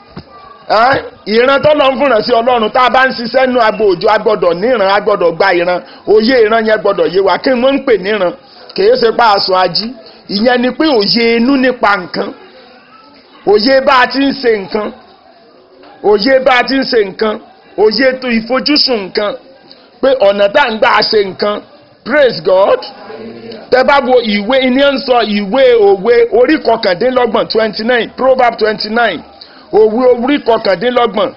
Speaker 1: ìran tọ́lọ́ ń fúnra sí ọlọ́run tá a bá ń ṣiṣẹ́ nínú agbo òjò agbọ́dọ̀ níran agbọ́dọ̀ gba ìran òye ìran yẹn gbọ́dọ̀ yé wa kí wọ́n ń pè níran kìí ṣe pa aṣọ ají ìyẹn ni pé òye inú nípa nǹkan òye bá a ti ń ṣe nǹkan òye bá a ti ń ṣe nǹkan òye tó ìfojúsùn nǹkan pé ọ̀nà tá à ń gbà ṣe nǹkan praise God tẹ bá wo ìwé iní ń sọ ìwé òwe orí kọkàndínlọ́gbọ̀n twenty nine proverb twenty nine òwe orí kọkàndínlọ́gbọ̀n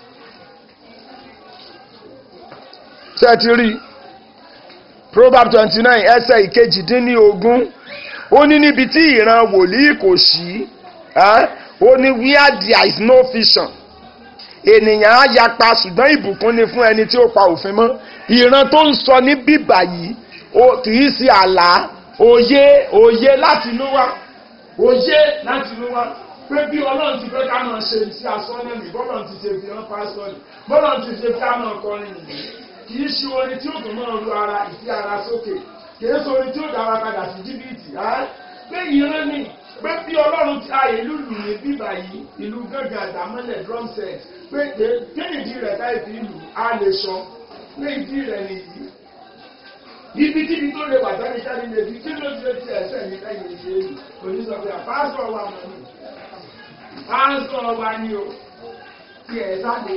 Speaker 1: tẹ́tí proverb twenty nine ẹsẹ̀ ìkejìdínlógún ó ní níbi tí ìran wòlíì kò sí ó ní where there is no vision ènìyàn á yapa ṣùgbọ́n ìbùkún ni fún ẹni tí ó pa òfin mọ́ ìran tó ń sọ ní bíbà yìí kì í ṣe àlá òye òye láti inú wá òye láti inú wá pé bí ọlọ́run ti fẹ́ ká máa ṣe ti asọ́nà mi bọ́lọ́run ti ṣe fi hàn pásítọ̀nì bọ́lọ́run ti ṣe fi hàn máa kọrin nìyí kì í ṣe orin tí ó dùn mọ́ ru ara ìfi ara sókè kì í ṣe orin tí ó dára padà sí jìbìtì pé ìran ni pé bí ọlọ́run ti ayé ìlú lù ní bíbà yìí ìlú gángan àdámọ́lẹ̀ drum set pé kéèdì rẹ̀ táì fi ìlú á lè sọ pé ìdí rẹ̀ nìyí ibi kíbi tó lè wà jáde jáde lè fi kí ló ti lè ti ẹsẹ̀ ní lẹ́yìn ìṣe èlù oníṣọ́fẹ́ àpáṣọ wa mọ̀ ní pásọ wa ni o tí ẹ̀ sáde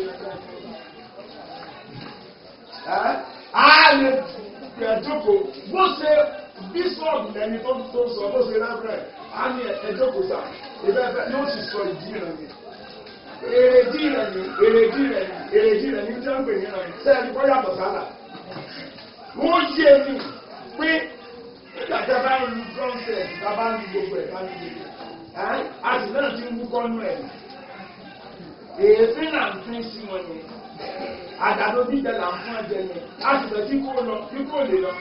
Speaker 1: a lè ẹ̀dọ́kọ̀ bó ṣe bíṣọ̀bù lẹ́ni tó tó sọ bó ṣe rẹ́fẹ̀rẹ̀ a ní ẹ̀dọ́kọ̀ sà ìbẹ́fẹ́ ni ó sì sọ ìdí rẹ̀ ni èrèdí rẹ̀ ni èrèdí rẹ̀ ni èrèdí rẹ̀ ni jẹ́ ń pè ní rẹ̀ sẹ́ẹ̀ni kọ́ yàtọ̀ sálà wọ́n yé mi pé nígbà tí a bá ń lu drumset tá a bá ń lu gbogbo ẹ̀ bá ń lu gbogbo ẹ̀ a sì náà ti ń wúkọ́ nú ẹ̀ èéfín náà ń fín sí wọn ni àdàdo jíjẹ là ń fún ẹ̀jẹ̀ yẹn a sì fẹ́ kí kó lọ kí kó lè lọ.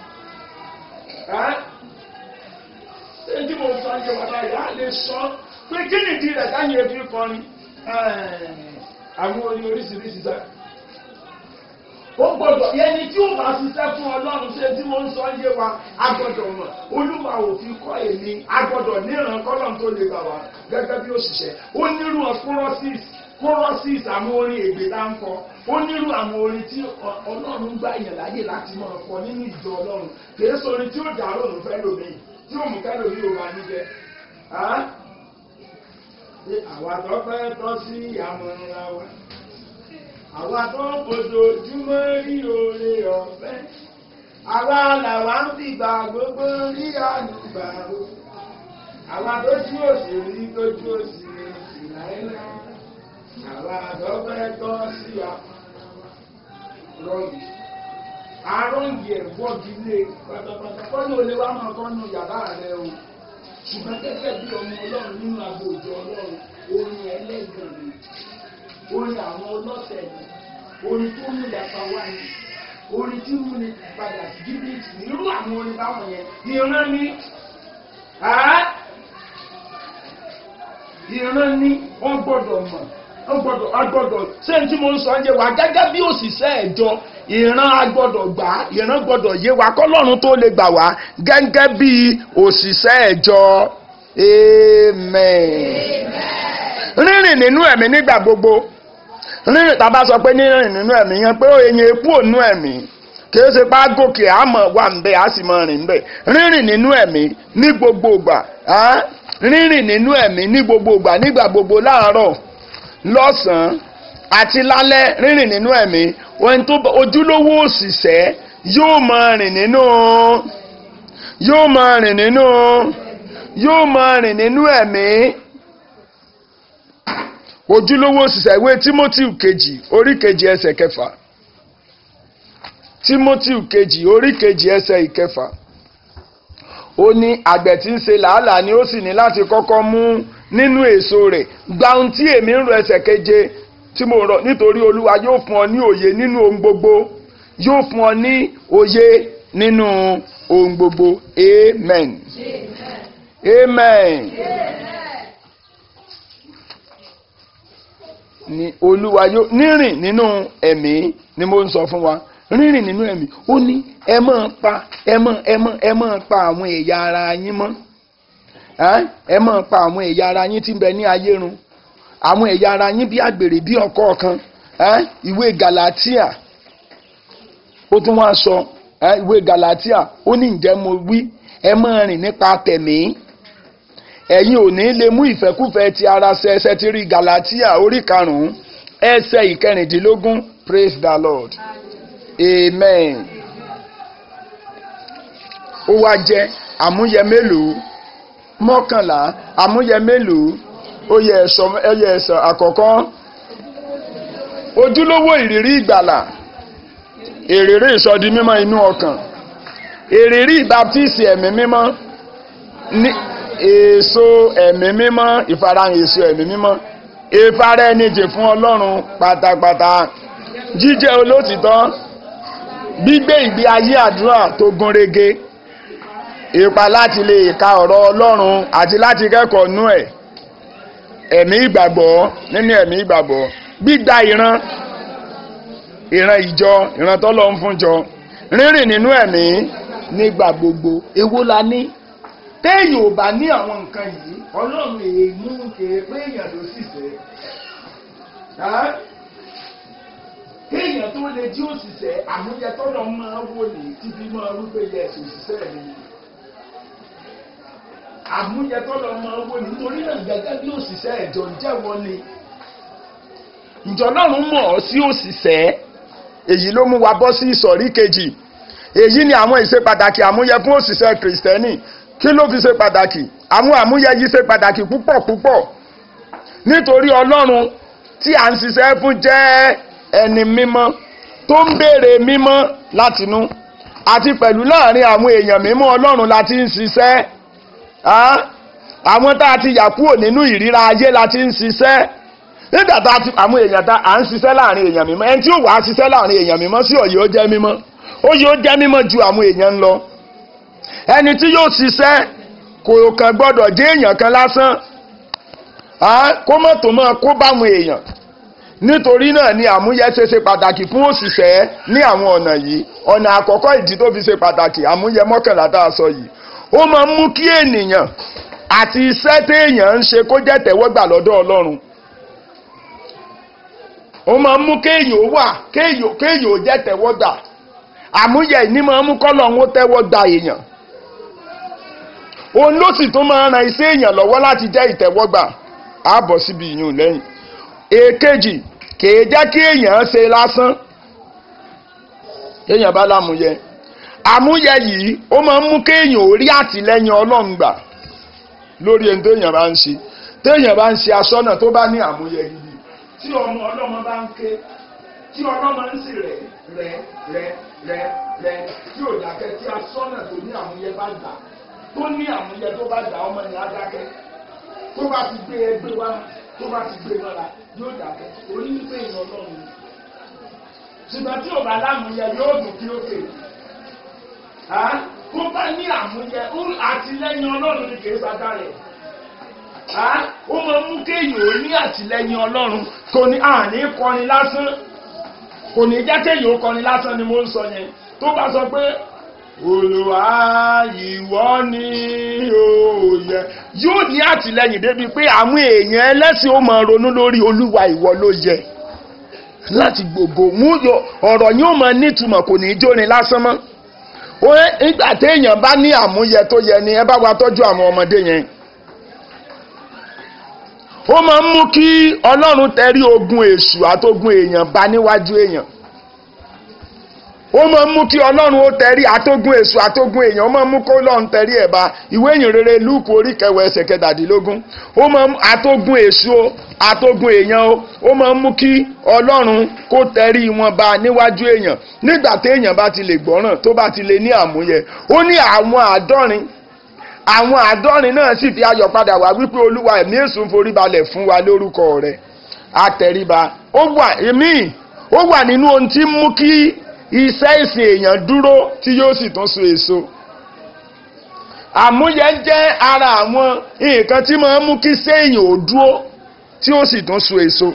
Speaker 1: ṣé tí mo sọ ṣe wà láyé a lè sọ pé kí nìdí rẹ̀ káyé fi kọrin àwọn orin oríṣiríṣi sáà ó gbọ́dọ̀ ẹni tí ó bá ṣiṣẹ́ fún ọlọ́run ṣe tí wọ́n ń sọ yé wa a gbọ́dọ̀ mọ̀ olúwa òfin kọ́ èmi a gbọ́dọ̀ níran kọ́lọ́n tó lè gbà wá gẹ́gẹ́ bí òṣìṣẹ́ ó nírú choruses choruses àwọn orin ègbè tá ń kọ ó nírú àwọn orin tí ọlọ́run gbà yàn láyè láti máa kọ nínú ìjọ ọlọ́run kìí sọ orin tí ó dà lónìí fẹ́ lómi tí ó mú kẹ́lò ní òun àníjẹ. àwa tó fẹ́ tọ́ sí àmọ́ra wa àwa tó ń fojoojúmọ́ rí oore ọ̀fẹ́ àwa làwa ń fìgbà gbogbo rí àlùbà o àwa tó jú òṣèré tó jú òṣèré ìlànà àwa tó fẹ́ tọ́ sí wa rọ́ọ̀gì arọ́ǹgì ẹ̀ wọ́ọ̀gì lé pátápátá kọ́ni olè wa máa kọ́ nu yàrá rẹ o ṣùgbọ́n gẹ́gẹ́ bí ọmọ ọlọ́run nínú agbóòjọ ọlọ́run orin ẹlẹ́gàn ni orin àwọn ọlọ́tẹ̀ ni orin tó mú ìyàpá wá ní orin tí mú ni padà sí jìbìtì ní irú àwọn orin báwọn yẹn ìran ní ìran ní wọ́n gbọ́dọ̀ mọ̀ wọ́n gbọ́dọ̀ agbọ́dọ̀ ṣé n tí mo ń sọ ń yé wa gẹ́gẹ́ bí òṣìṣẹ́ ẹ̀jọ ìran agbọ́dọ̀ gbà ìran gbọ́dọ̀ yé wa kọ́lọ́run tó lè gbà wá gẹ́gẹ́ bí òṣìṣẹ́ ẹ̀jọ amen. rírìn nínú ẹ̀mí nígbà gbogbo rírìn tàbá sọ pé nírìn nínú ẹ̀mí yẹn pé ó yẹn epo ònú ẹ̀mí kìí ṣe pa gòkè àmọ́ wà ń bẹ á sì mọ rìn bẹ rírìn nínú ẹ̀mí ní gbogbo ìgbà rírìn nínú ẹ̀mí ní gbogbo ìgbà nígbà gbogbo láàárọ̀ lọ́sàn-án àti lálẹ́ rírìn nínú ẹ̀mí ohun tó ojúlówó òṣìṣẹ́ yóò máa rìn nínú yóò máa rìn nínú yóò máa rìn nínú ẹ̀mí ojúlówó òṣìṣẹ́ ìwé Timothy kejì orí kejì ẹsẹ̀ kẹfà timothy kejì orí kejì ẹsẹ̀ ìkẹfà ó ní àgbẹ̀ tí ń ṣe làálàá ni ó sì ní láti kọ́kọ́ mú nínú èso rẹ̀ gba ohun tí èmi ń rọ ẹsẹ̀ keje tí mo rọ nítorí olúwa yóò fún ọ ní òye nínú ohun gbogbo yóò fún ọ ní òye nínú ohun gbogbo amen amen ni olúwa yóò nírìn nínú ẹ̀mí ni mo ń sọ fún wa rírìn nínú ẹ̀mí ó ní ẹ máa pa ẹ máa ẹ máa ẹ máa pa àwọn ẹ̀yà ara yín mọ́ ẹ máa pa àwọn ẹ̀yà ara yín tí ń bẹ ní ayé run àwọn ẹ̀yà ara yín bí àgbèrè bí ọkọ kan ìwé galatia ó tún wá sọ ìwé galatia ó ní ǹjẹ́ mo wí ẹ máa rìn nípa tẹ̀mí ẹ̀yin ò ní lè mú ìfẹ́kúfẹ́ ti ara ṣẹ ẹsẹ̀ ti rí galatia orí karùn-ún ẹsẹ̀ ìkẹrìndínlógún praise the lord amen ó wá jẹ́ àmúyẹ mélòó mọ́kànlá àmúyẹ mélòó ó yẹ ẹ̀sọ́ ẹyẹ ẹ̀sọ́ àkọ́kọ́ ojúlówó ìrírí ìgbàlà èrèrè ìsọdi mímọ́ inú ọkàn èrèrí ìbátísì ẹ̀mí mímọ́ ní èso ẹ̀mí mímọ́ ìfarahàn èso ẹ̀mí mímọ́ ìfara ẹni jì fún ọlọ́run pátápátá jíjẹ́ olótìtọ́ gbígbé ìgbé ayé àdúrà tó gún régé ipa láti lè ka ọ̀rọ̀ ọlọ́run àti láti kẹ́kọ̀ọ́ nú ẹ̀ ẹ̀mí ìgbàgbọ́ nínú ẹ̀mí ìgbàgbọ́ gbígba ìran ìran ìjọ ìran tọ́lọ́ ń fúnjọ rírìn nínú ẹ̀mí nígbà gbogbo èwo la ní téèyàn ò bá ní àwọn nǹkan yìí ọlọ́run èyí mú kéèpé èèyàn ló sì fẹ́ kéèyàn tó lè jí òṣìṣẹ́ àmúyẹ tọ́lọ́ máa wò ní tíbi máa rúgbẹ́ yẹ ẹ̀sùn òṣìṣẹ́ mi àmúyẹ tọ́lọ́ máa wò ní nítorí náà gẹ́gẹ́ bí òṣìṣẹ́ ẹ̀jọ̀ ń jẹ́wọ́ ni ìjọ ọlọ́run mọ̀ ọ́ sí òṣìṣẹ́ èyí ló mú wa bọ́ sí ìsọ̀rí kejì èyí ni àwọn ìṣe pàtàkì àmúyẹ fún òṣìṣẹ́ kìrìsìtẹ́nì kí ló fi ṣe pàtàkì àwọn àmúyẹ yìí ṣe pàtàkì púpọ̀ púpọ̀ nítorí ọlọ́run tí à ń ṣiṣẹ́ fún jẹ́ ẹni mímọ́ tó ń béèrè mímọ́ látinú àti pẹ̀lú láàrin àwọn èèyàn mímọ́ ọlọ́run láti ń ṣiṣẹ́ àwọn tá a ti yà kúrò nínú ìríra ayé láti ń ṣiṣẹ́ nígbà tá a ti àwọn èèyàn tá à ń ṣiṣẹ́ láàrin èèyàn mímọ́ ẹni tí ó wàá ṣiṣẹ́ láàrin èèyàn mímọ́ sí ọ̀yẹ́ ó jẹ́ mímọ́ ó yóò jẹ́ mímọ́ ju àwọn èèyàn lọ ẹni tí yóò ṣiṣẹ́ kò kàn gbọ́dọ̀ jẹ́ èèyàn kan lásán kó mọ̀ tó mọ̀ kó báwọn èèyàn nítorí náà ni àmúyẹ ṣe ṣe pàtàkì fún òṣìṣẹ́ ní àwọn ọ̀nà yìí ọ̀nà àkọ́kọ́ ìdí tó fi ṣe pàtàkì àmúyẹ mọ́kànlá tá a sọ yìí ó máa ń mú kí ènìyàn àti iṣẹ́ téèyàn ń ṣe kó jẹ́ tẹ̀wọ́gbà lọ́dọ̀ Ọlọ́run ó máa ń mú kéèyàn wà kéèyàn ó jẹ́ tẹ̀wọ́gbà àmúyẹ ìní máa ń mú kọ́lọ́run ó tẹ́wọ́gbà èèyàn òun ló sì tún máa ń ran iṣẹ́ èèyàn lọ́wọ́ láti jẹ́ ìtẹ́wọ́gbà á bọ̀ síbi ìyún lẹ́yìn èkejì kìí jẹ́ kí èèyàn ṣe lásán èèyàn bá lámúyẹ àmúyẹ yìí ó máa ń mú kéèyàn ó rí àtìlẹ́yìn Ọlọ́run gbà lórí ẹni téèyàn bá ń ṣe téèyàn bá ń ṣe aṣọ́nà tó bá ní àmúyẹ gidi tí ọmọ ọlọ́mọ bá ń ké tí ọlọ́mọ ń sì rẹ̀ rẹ̀ rẹ̀ rẹ̀ rẹ̀ tí ò dákẹ́ tí aṣọ́nà tó ní àmúyẹ bá gbà tó ní àmúyẹ tó bá gbà ọmọ yẹn á dákẹ́ tó bá ti gbé ẹgbẹ́ wá tó bá ti gbé lọ́la yóò dákẹ́ orí ń pè yàn lọ́run ṣùgbọ́n tí ò bá lámúyẹ yóò dùn kí ó kè tó bá ní àmúyẹ àtìlẹ́yìn ọlọ́run ni kì í sábà rẹ̀ ó máa mú kéèyàn ó ní àtìlẹ́yìn ọlọ́run kò ní àní kọrin lásán kò ní jẹ́ kéèyàn ó kọrin lásán ni mo ń sọ yẹn tó bá sọ pé olùwà ìwọ ni òòyẹ yóò ní àtìlẹ́yìn débi pé àwọn èèyàn ẹlẹ́sìn ó máa ronú lórí olúwa ìwọ ló yẹ láti gbogbo mú ọ̀rọ̀ yóò máa nítumọ̀ kò ní í jórin lásán mọ́ nígbà téèyàn bá ní àmúyẹ tó yẹ ni ẹ bá wa tọ́jú àwọn ọmọdé yẹn ó máa ń mú kí ọlọ́run tẹrí ogun èṣù àtogun èèyàn bá níwájú èèyàn ó máa ń mú kí ọlọ́run ó tẹrí atógún èso atógún èèyàn ó máa ń mú kó ọlọ́run tẹrí ẹ̀ bá ìwé ìyìn rere lúùkù orí kẹwàá ẹsẹ̀ kẹtàdínlógún ó máa ń atógún èso atógún èèyàn ó ó máa ń mú kí ọlọ́run kó tẹrí wọn bá níwájú èèyàn nígbà téèyàn bá ti lè gbọ́ràn tó bá ti lè ní àmúyẹ ó ní àwọn àádọ́rin àwọn àádọ́rin náà sì fi ayọ̀ padà wá wípé olúwa ẹ̀mí èṣù ń forí balẹ̀ fún wa lórúkọ rẹ̀ àtẹríba ó wà èmi ó wà nínú ohun tí ń mú kí iṣẹ́ ìsìn èèyàn dúró tí yóò sì tún so èso àmúyẹ jẹ́ ara àwọn nǹkan tí máa ń mú kí séèyàn ò dúró tí ó sì tún so èso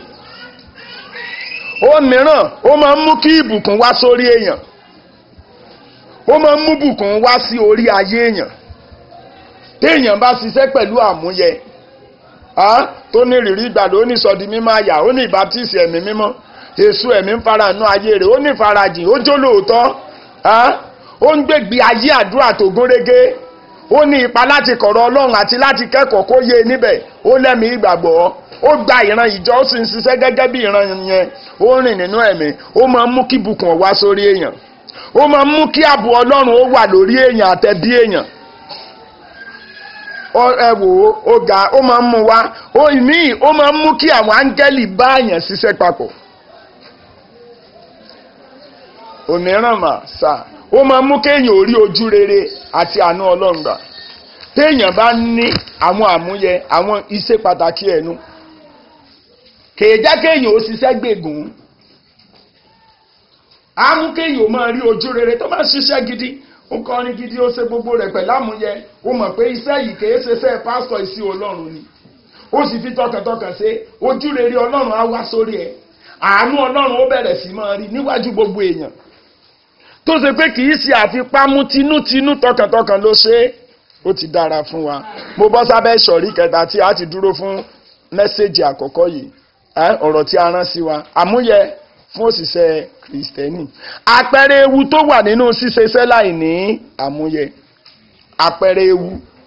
Speaker 1: ó mìíràn ó máa ń mú kí ìbùkún wá sórí èèyàn ó máa ń mú bùkún wá sí orí ayé èèyàn téèyàn bá ṣiṣẹ́ pẹ̀lú àmúyẹ tó ní ìrírí ìgbàlódé ó ní sọdi mímọ́ àyà ó ní ìbátísì ẹ̀mí mímọ́ èso ẹ̀mí ń fara nú ayé rẹ̀ ó ní ìfarajìn ó jó lóòótọ́ ó ń gbègbè ayé àdúrà tó gúnrégé ó ní ipa láti kọ̀rọ̀ ọlọ́run àti láti kẹ́kọ̀ọ́ kó yé níbẹ̀ ó lẹ́mìí ìgbàgbọ́ ó gba ìran ìjọ ó sì ń ṣiṣẹ́ gẹ́gẹ́ bí ìran yẹn ó rìn nínú ẹ̀mí ó máa ń mú kí bùkún wá sórí èèyàn ó máa ń mú kí ààbò ọlọ́run ó wà lórí èèyàn àtẹ̀bí èèyàn ẹ wò ó ó ga ó máa ń mú wá ó ìmíì ó máa ń mú kí àwọn áńgẹ́lì bá èèyàn ṣiṣẹ́ papọ̀ òmíràn mà sà ó máa ń mú kéèyàn orí ojú rere àti àánú ọlọ́run gbà téèyàn bá ní àwọn àmúyẹ àwọn iṣẹ́ pàtàkì ẹnu kèé jẹ́ kéèyàn ó ṣiṣẹ́ gbègùn á mú kéèyàn ó máa rí ojú rere tó máa ṣiṣẹ́ gidi ó kọrin gidi ó ṣe gbogbo rẹ̀ pẹ̀lú àmúyẹ ó mọ̀ pé iṣẹ́ yìí kèé ṣe iṣẹ́ pásítọ̀ ìsí ọlọ́run ni ó sì fi tọkàntọkàn ṣe ojú rere ọlọ́run á wá sórí ẹ̀ àánú ọlọ́run ó bẹ̀rẹ̀ sí máa rí níwájú gbogbo èèyàn tó ṣe pé kì í ṣe àfipámú tinútinú tọkàntọkàn ló ṣe é ó ti dára fún wa mo bọ́ sábẹ́ ìsọ̀rí kẹta tí a ti dúró fún mẹ́sẹ̀gì àkọ́kọ́ yìí ọ̀rọ̀ tí a rán sí wa àmúyẹ fún òṣìṣẹ́ kìrìsìtẹ́nì àpẹẹrẹ ewu tó wà nínú ṣíṣe iṣẹ́ láì ní àmúyẹ àpẹẹrẹ ewu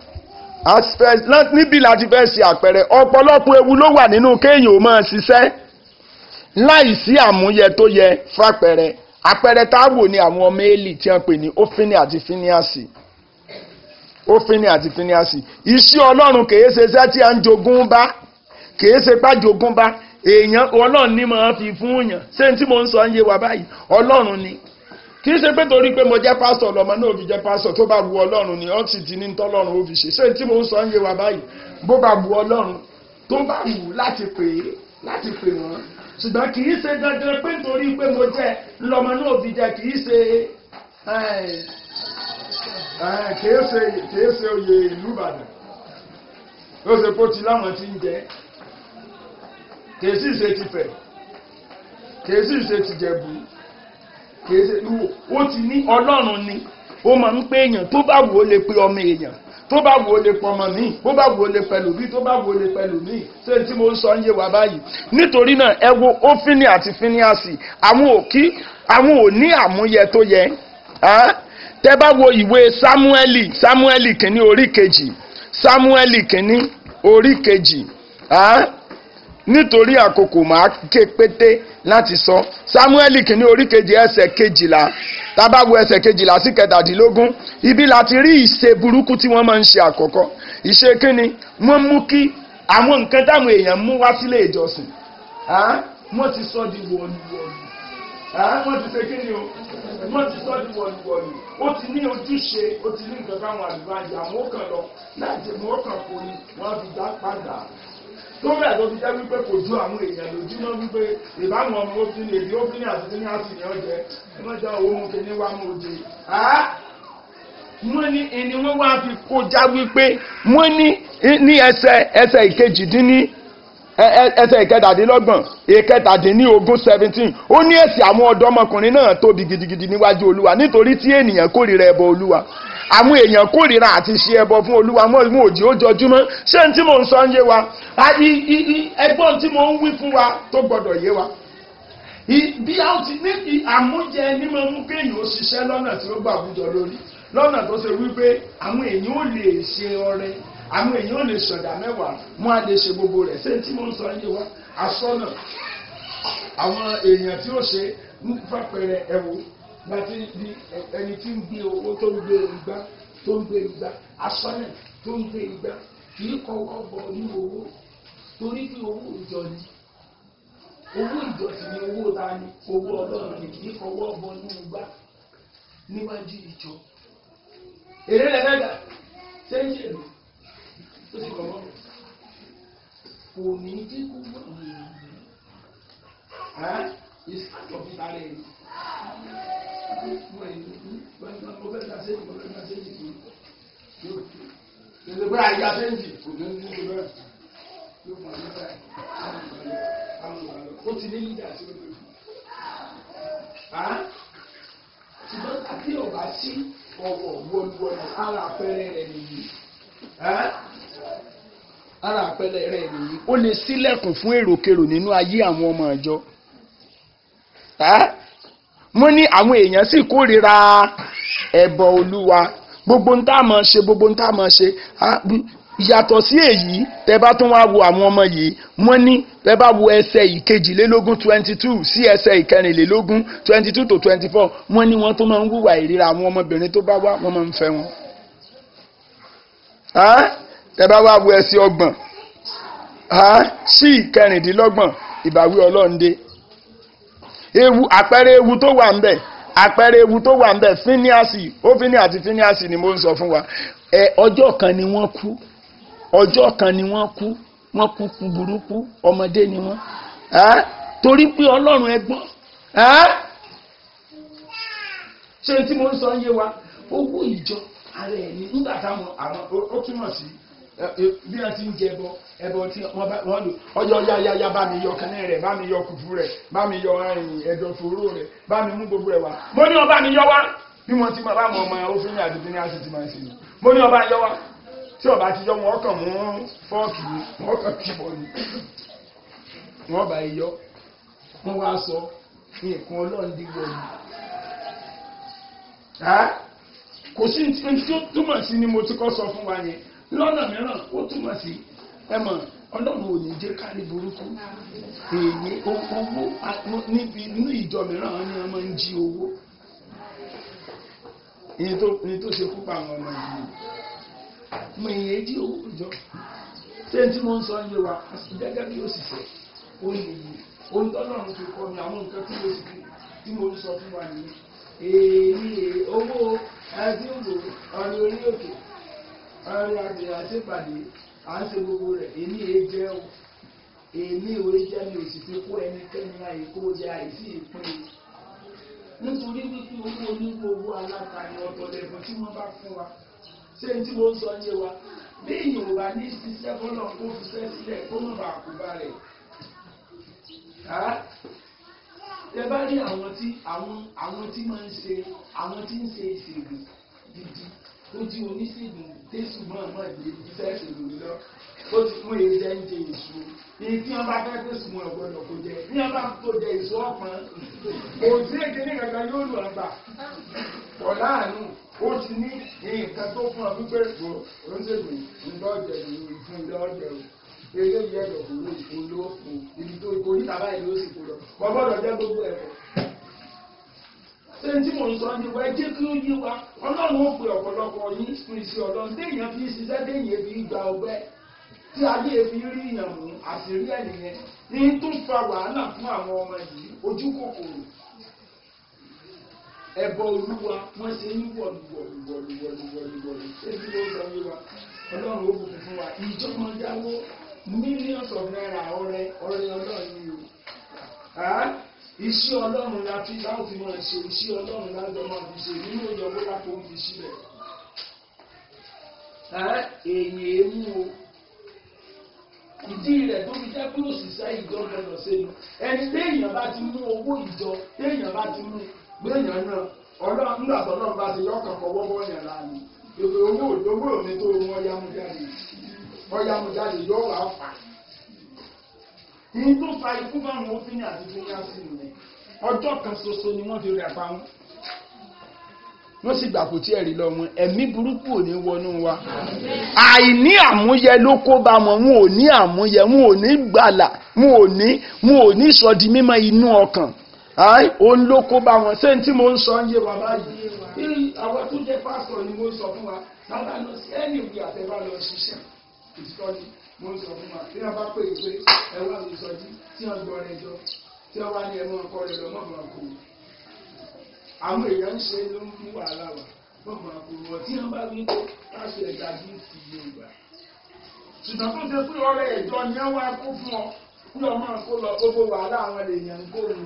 Speaker 1: níbi láti fẹ́ ṣe àpẹẹrẹ ọ̀pọ̀lọpọ̀ ewu ló wà nínú kéèyàn ó máa ṣiṣẹ́ láì sí àmúyẹ tó yẹ fàpẹẹrẹ àpẹẹrẹ táwò ni àwọn ọmọ Élì tí wọ́n pè ní ófínì àti fíníàsì ófínì àti fíníàsì iṣẹ́ ọlọ́run kìí ṣe iṣẹ́ tí a ń jogún bá kìí ṣe pá jogún bá èèyàn ọlọ́run ní máa fi fún yàn ṣé tí mo ń sọ ń yé wa báyìí ọlọ́run ni kìí ṣe pé torí pé mo jẹ́ pásítọ̀ lọ́mọ náà fi jẹ́ pásítọ̀ tó bá wu ọlọ́run ni ó sì ti ní tọ́lọ́run ó fi ṣe ṣé tí mo ń sọ ń yé wa báyìí bó bá wu ọlọ́run tó bá wù láti pè é láti pè wọ́n ṣùgbọ́n kì í ṣe dandan pé nítorí pé mo jẹ́ lọ́mọ náà fi jẹ́ kì í ṣe kìí ṣe kìí ṣe oyè ìlú Ìbàdàn ó ṣe kó ti láwọn tí ń jẹ kìí sì ṣe tìfẹ̀ kìí sì ṣe tìjẹ̀bú kìí ṣe ó ti ní Ọlọ́run ni ó máa ń pé èèyàn tó bá wù ó lè pe ọmọ èèyàn tó bá wù ó lè pọmọ míì tó bá wù ó lè pẹ̀lú bí tó bá wù ó lè pẹ̀lú míì ṣé tí mo ń sọ ń yé wa báyìí nítorí náà ẹ wo ófínì àti fíníàsì àwọn òkí àwọn ò ní àmúyẹ tó yẹ tẹ́ bá wo ìwé sámúẹ́lì sámúẹ́lì kìíní orí kejì sámúẹ́lì kìíní orí kejì nítorí àkókò máa ké pété láti sọ sámúẹ́lì kìíní orí kejì ẹsẹ̀ kejìlá tábà wo ẹsẹ̀ kejìlá sí kẹtàdínlógún ibi láti rí ìṣe burúkú tí wọ́n máa ń ṣe àkọ́kọ́ ìṣe kínni wọ́n mú kí àwọn nǹkan táwọn èèyàn mú wá sílé ìjọsìn wọ́n ti sọ di wọ̀lúwọ̀lú wọ́n ti ṣe kínni o wọ́n ti sọ di wọ̀lúwọ̀lú ó ti ní ojúṣe ó ti ní nǹkan káwọn àdúrà yà wọ́n kàn lọ láti mú ọkàn kò ní wọ́n fi dá padà tó bẹ́ẹ̀ tó fi jẹ́ wípé kò ju àwọn èèyàn lójúmọ́ wípé ìbáwọn ọmọ òfin èdè òfin àti ní àti ní ọjẹ́ wọ́n jẹ́ owó mú kíní wá mú oje. wọ́n ní ẹni wọ́n wá fi kọjá wípé wọ́n ní ní ẹsẹ̀ ẹsẹ̀ ìkejìdínní ẹsẹ̀ ìkẹtàdínlọ́gbọ̀n ìkẹtàdínlógún seventeen ó ní èsì àwọn ọ̀dọ́mọkùnrin náà tóbi gidigidi níwájú olúwa nítorí tí ènìyàn kórìíra ẹbọ olúwa àwọn èèyàn kórìíra àti ṣe ẹbọ fún olúwa mọ́ ìmú òjì ó jọjúmọ́ ṣé n tí mò ń sọ ń yé wa ẹgbọ́n tí mò ń wí fún wa tó gbọ́dọ̀ yé wa bí a ti ní àmújẹ ní máa mú kéèyàn ó ṣiṣẹ́ lọ́nà tí ó gbà àwùjọ lórí lọ́nà tó ṣe wípé àwọn èèyàn ò lè ṣe ọrẹ àwọn èèyàn ò lè ṣọ̀dà mẹ́wàá mú a lè ṣe gbogbo rẹ̀ ṣé n tí mò ń sọ ń yé wa aṣọ́nà àwọn èèyàn tí ó ṣe fàpẹrẹ ẹ̀wò gbàtí di ẹni tí ń gbé owó tó ń gbé igbá tó ń gbé igbá asọ́nà tó ń gbé igbá kì í kọ́wọ́ bọ̀ ní owó torí pé owó ìjọ ni owó ìjọ sì ni owó ta ni owó ọlọ́run ni kì í kọ́wọ́ bọ̀ ní igbá níwájú ìjọ èrè rẹ̀ mẹ́ta sẹ́yìn èrè ó sì kọ́wọ́ kò ní dínkù mọ́ ẹ́ ìsàtọ̀ fi ta rẹ̀ mo fẹ́ ta sẹ́yìn mo fẹ́ ta sẹ́yìn kì í Gbèsè pé àyà sẹ́ńtì kò ní ní ìlú bẹ́ẹ̀. Yóò fún àyè báyìí. Ó ti ní lídà tí ó lè fún. Ṣùgbọ́n àti ọ̀bá sí ọ̀wọ̀ wọlúwọlú ara àpẹẹrẹ rẹ̀ nìyí. Ara àpẹẹrẹ rẹ̀ nìyí. Ó lè sílẹ̀kùn fún èròkèrò nínú ayé àwọn ọmọ ìjọ. Mo ní àwọn èèyàn sì kórìíra ẹbọ Olúwa gbogbo ń tá máa ṣe gbogbo ń tá máa ṣe yàtọ̀ sí èyí tẹ bá tún wá wo àwọn ọmọ yìí wọ́n ní tẹ bá wo ẹsẹ̀ ìkejìlélógún twenty two sí ẹsẹ̀ ìkẹrìnlélógún twenty two to twenty four wọ́n ní wọ́n tó máa ń hùwà ìríra àwọn ọmọbìnrin tó bá wá wọ́n máa ń fẹ́ wọn. tẹ bá wá wo ẹsẹ̀ ọgbọ̀n sí ìkẹrìndínlọ́gbọ̀n ìbáwí ọlọ́ọ̀ndé ewu àpẹẹrẹ ewu tó wà ń bẹ̀ àpẹẹrẹ ewu tó wà nbẹ fíníàsì ó fíní àti fíníàsì ni mo ń sọ fún wa ẹ ọjọ́ kan ni wọ́n kú ọjọ́ kan ni wọ́n kú wọ́n kú kú burúkú ọmọdé ni wọ́n torí pé ọlọ́run ẹ gbọ́ ṣé tí mo ń sọ ń yé wa owó ìjọ ara ẹ̀ ní nígbà táwọn àwọn ó túmọ̀ sí bí wọ́n ti ń jẹ ẹbọ ẹbọ tí wọ́n bá wọ́n lò ọjọ́ yáyáyá bá mi yọ kẹ́nẹ́ rẹ̀ bá mi yọ kùfù rẹ̀ bá mi yọ ẹ̀dọ̀fóró rẹ̀ bá mi mú gbogbo ẹ̀ wá mo ní ọba mi yọ wá bí wọ́n ti máa bá mọ ọmọ òfin ní àdúgbò ní àti ti máa ń ṣe mo ní ọba yọ wá tí ọba ti yọ wọn kàn mú fọ́ọ̀kì wọn kàn kí bọ̀ ni wọ́n bá yọ wọ́n wá sọ nǹkan ọlọ́ọ̀dẹ́gbọ̀ ni kò sí ní tí ó túmọ̀ sí ni mo ti kọ́ sọ fún wa yẹn lọ́nà mìíràn ó túmọ̀ sí ẹmọ̀ ọlọ́run ò ní jẹ́ kárí burúkú èyí owó níbi inú ìjọ mìíràn wọn ni wọn máa ń jí owó ní tó ṣe púpọ̀ àwọn ọmọ ìlú mo èyí jí owó ìjọ ṣé tí mo ń sọ yé wa gẹ́gẹ́ bí òṣìṣẹ́ ó ní ìlú ohun tọ́lọ́run fi kọ́ mi àwọn nǹkan tí mo ń sọ fún wa nìyí èyí owó ẹdínwó ọ̀rẹ́ orí òkè ọrẹ àti àṣepàdé à ń ṣe gbogbo rẹ̀ èmi èé jẹ́ o èmi ò jẹ́ mi ò sì fi kó ẹnikẹ́ni àìkó jẹ àìsí ìpín nítorí wípé owó onígbò owó alátaní ọ̀tọ̀lẹ̀fọ̀ tí wọ́n bá fún wa ṣé tí mo ń sọ yé wa bí èèyàn ò bá ní ṣiṣẹ́ bọ́lọ̀ kó fi ṣẹ́ sílẹ̀ kó má bàa kú bá rẹ̀ ẹ bá rí àwọn tí àwọn àwọn tí máa ń ṣe àwọn tí ń ṣe ìṣègùn gidi ó jí oníṣègùn tẹ́sù máa máa lè iṣẹ́ ìṣèlú lọ ó ti mú èyí jẹ́ ń jẹ èso èyí tí wọ́n bá fẹ́ tẹ́sù mọ́ ọ̀gbọ́dọ̀ kó jẹ ní wọ́n bá tó jẹ èso ọ̀pọ̀n kò sí èké ní kankan yóò lù ọgbà pọ̀ láàánú ó ti ní nǹkan tó fún ọ wípé kò oníṣègùn ńlọ́jẹ̀ ìfún ńlọ́jẹ̀ o eré yẹ ẹ̀dọ̀kúrò ìfúnlọ́ ibi tó oríta báyìí ló sì kó lọ wọ́n gbọ́dọ̀ jẹ́ gbogbo ẹ̀kọ́ ṣé tí mò ń sọ ní wa ẹ jẹ́ kí ó yé wa ọlọ́run ó pe ọ̀pọ̀lọpọ̀ yín fún iṣẹ́ ọlọ́run téèyàn fi ṣiṣẹ́ téèyàn fi gba ọgbẹ́ tí ayé fi rí ìyàn mú àṣírí ẹ̀ nìyẹn ní tó fa wàhálà fún àwọn ọmọ yìí ojú kòkòrò ẹbọ olúwa wọ́n ṣe ń wọ̀lú wọ̀lú wọ̀lú wọ̀lú wọ̀lú wọ̀lú ṣé tí ó sọ yé wa ọlọ́run ó bùkún fún wa ìjọba jáwó millions of naira ọrẹ ọrẹ ọlọ́run ni o iṣẹ́ ọlọ́run la fi láwọn fi máa ṣe iṣẹ́ ọlọ́run lájọ máa fi ṣe nínú ìyọ̀wó lápò ń fi sílẹ̀. èyí èémú o ìdí rẹ̀ tó fi jẹ́ pé òṣìṣẹ́ ìjọ gbọdọ̀ sẹ́nu ẹni téèyàn bá ti mú owó ìjọ téèyàn bá ti mú gbéyàn náà ọlọ́run nígbà tó náà bá ti yọkàn fọwọ́ bọ́ọ̀yàn láàyè èpè owó owó mi tó mú ọyá mú jáde ọyá mú jáde yọ wà fà ní tó fa ikú báwọn òfin àti fúnyásí nìyẹn ọjọ́ kan ṣoṣo ni wọ́n fi rẹ̀ pa wọn wọ́n sì gbà kò tí ẹ̀rí lọ wọn ẹ̀mí burúkú ò ní wọnú wa àìní àmúyẹ ló kó bá wọn wọn ò ní àmúyẹ wọn ò ní gbàlà wọn ò ní wọn ò ní sọ di mímọ́ inú ọkàn Ai, òun ló kó bá wọn ṣé n tí mo ń sọ ń yé wa báyìí Irú àwọn tó jẹ́ pásítọ̀ ni mo ń sọ fún wa sábà lọ sí ẹni ìwé àtẹ̀bá lọ ṣiṣẹ́ ìsọjí mo ń sọ fún wa bí wọ́n bá pè é pé ẹ wá mi sọjí tí wọ́n gbọ́ rẹ jọ tí wọ́n wá ní ẹmọ ọkọ rẹ lọ mọ̀mọ́ kò àwọn èèyàn ń ṣe ló ń mú wàhálà wà mọ̀mọ́ kò wọ́n tí wọ́n bá wí pé káṣí ẹ̀dá bí ti Yorùbá ṣùgbọ́n tó ṣe pé ọ̀rẹ́ ẹ̀jọ́ ni wọ́n wá kó fún ọ kí ọmọ kó lọ gbogbo wàhálà àwọn èèyàn ń kó lù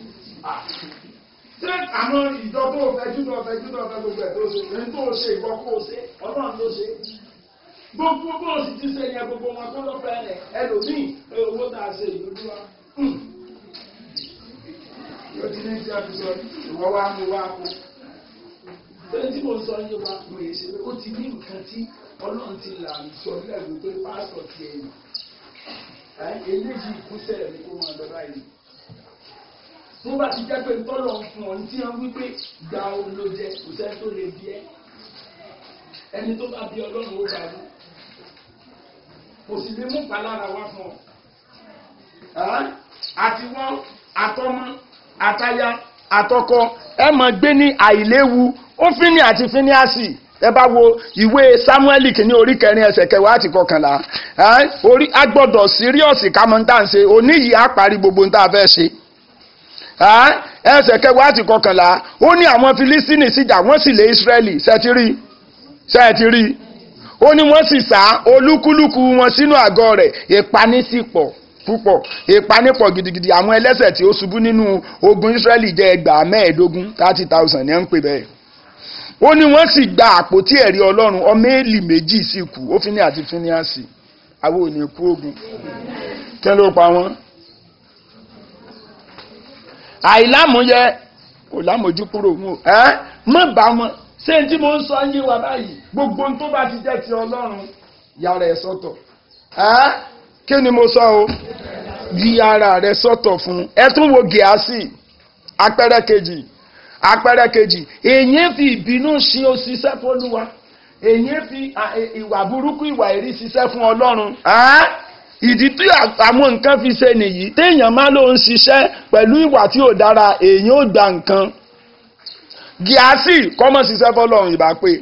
Speaker 1: ṣé àwọn ìjọ tó fẹjú tó fẹjú tó fẹ gbogbo ẹ tó ṣe ní tó ṣe ìwọ kó o ṣe Ọlọ́run ló ṣe gbogbo bó o sì ti ṣe yẹn gbogbo wọn kó ló fẹ́ rẹ̀ ẹlòmíì owó tá a ṣe ìlú wa yóò ti ní tí a fi sọ ìwọ wa mú wa kó bẹ́ẹ̀ tí mo sọ yé wa mo yẹ ṣe pé ó ti ní nǹkan tí Ọlọ́run ti là ń sọ lẹ́gbẹ̀ẹ́ pé pásítọ̀ ti ẹ̀yìn eléyìí ìkúsẹ̀ rẹ̀ kó máa lọ báyìí tó bá ti jẹ́ pé tọ́lọ̀ ń fún ọ ní tí wọ́n wí pé gba ohun ló jẹ kò sẹ́ni tó lè bí ẹ́ ẹni tó bá bí ọlọ́run ó bá wú kò sì lè mú palára wá fún ọ. àti wọn àtọmọ àtaya àtọkọ ẹ máa gbé ní àìléwu ó fíní àti fíníàsì ẹ bá wo ìwé Sámúẹ́lì kìíní orí kẹrin ẹsẹ̀ kẹwàá àti kọkànlá orí agbọ́dọ̀ síríọ̀sì kámọ́ntàǹṣe òní yìí á parí gbogbo ní tá a fẹ́ ṣe ẹsẹ̀ kẹwàá àti kọkànlá ó ní àwọn Filistini sì jà wọ́n sì lé Israẹli ṣẹ́tìrí ṣẹ́tìrí ó ní wọ́n sì sá olúkúlùkù wọn sínú àgọ́ rẹ̀ ìpanísìpọ̀ púpọ̀ ìpanípọ̀ gidigidi àwọn ẹlẹ́ṣẹ̀ tí ó ṣubú nínú ogun Israẹli jẹ́ ẹgbàá mẹ́ẹ̀ẹ́dógún thirty thousand ní ẹ̀ ń pè bẹ́ẹ̀ ó ní wọ́n sì gba àpótí ẹ̀rí Ọlọ́run ọmọ èlì méjì sì kú ó fi ní àti fíníàsì àwọn ò ní kú ogun kí ló pa wọ́n àìlámúyẹ kò lámójú kúrò wọn ẹ mọ bá wọn ṣé tí mo ń sọ yé wa báyìí gbogbo tó bá ti jẹ́ ti Ọlọ́run yàrá ẹ sọ́tọ̀ ẹ kí ni mo sọ o yí ara rẹ sọ́tọ̀ fún ẹ tún wo gíásì apẹrẹ kejì apẹrẹ kejì èyí fi ìbínú ṣe òṣìṣẹ́ fọlúwa èyí fi ìwà burúkú ìwà èrí ṣiṣẹ́ fún Ọlọ́run ìdí tí àwọn nǹkan fi ṣe nìyí téèyàn máa ló ń ṣiṣẹ́ pẹ̀lú ìwà tí ò dára èèyàn ò gba nǹkan gíásì kọ́mọ̀ ṣiṣẹ́ fọlọ́run ìbá pé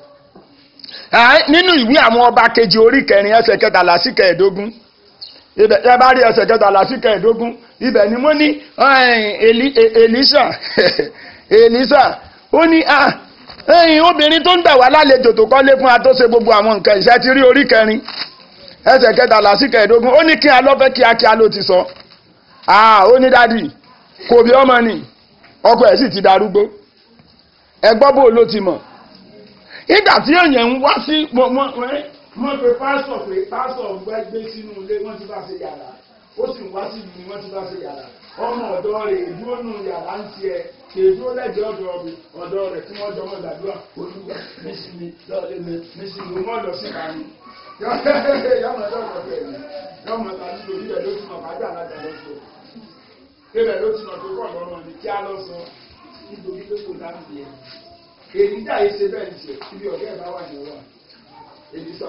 Speaker 1: nínú ìwé àwọn ọba kejì orí kẹrin ẹsẹ̀ kẹtàlá sí kẹẹ̀ẹ́dógún ibẹ̀ ẹ bá rí ẹsẹ̀ kẹtàlá sí kẹẹ̀ẹ́dógún ibẹ̀ ni mo ní Èlíṣà Èlíṣà ó ní obìnrin tó ń gbà wá lálejò tó kọ́lé fún wa tó ṣe gbogbo àwọn nǹkan ìṣẹ́ ti rí orí kẹrin ẹsẹ̀ kẹtàlá sí kẹẹ̀ẹ́dógún ó ní kí a lọ́fẹ́ kíákíá ló ti sọ ó ní dádì kò bí ọmọ nì ọkọ ẹ̀ sì ti darúgbó ẹgbọ́ bò ló ti mọ̀ nígbà tí èèyàn ń wá sí wọ́n pe pásọ̀ pé pásọ̀ gbé sínú ilé wọ́n ti bá ṣe yàrá ó sì ń wá sí ìlú wọ́n ti bá ṣe yàrá ọmọ ọ̀dọ́ rẹ̀ ìdúró nù yàrá ń tiẹ̀ kèédúró lẹ́jọ́ ọ̀dọ́ rẹ̀ ọ̀dọ́ rẹ̀ tí wọ́n jọmọ́ gbàdúrà olúwa mísìmí lọ́ọ̀lẹ́ mi mísìmí wọ́n lọ sí ìbámu yọmọ ẹjọ kọ bẹ́ẹ̀ ni yọmọ ẹta nílò ibẹ̀ ló ti mọ kájà alájà lọ sọ ibẹ̀ ló ti mọ tó kọ lọrùn ní kí á lọ sọ nítorí pé kò dá nìyẹn èyí dá yìí ṣe bẹ́ẹ̀ ní ṣe ibi ọ̀gá ẹ̀ bá wà ní ọwọ́ èyí sọ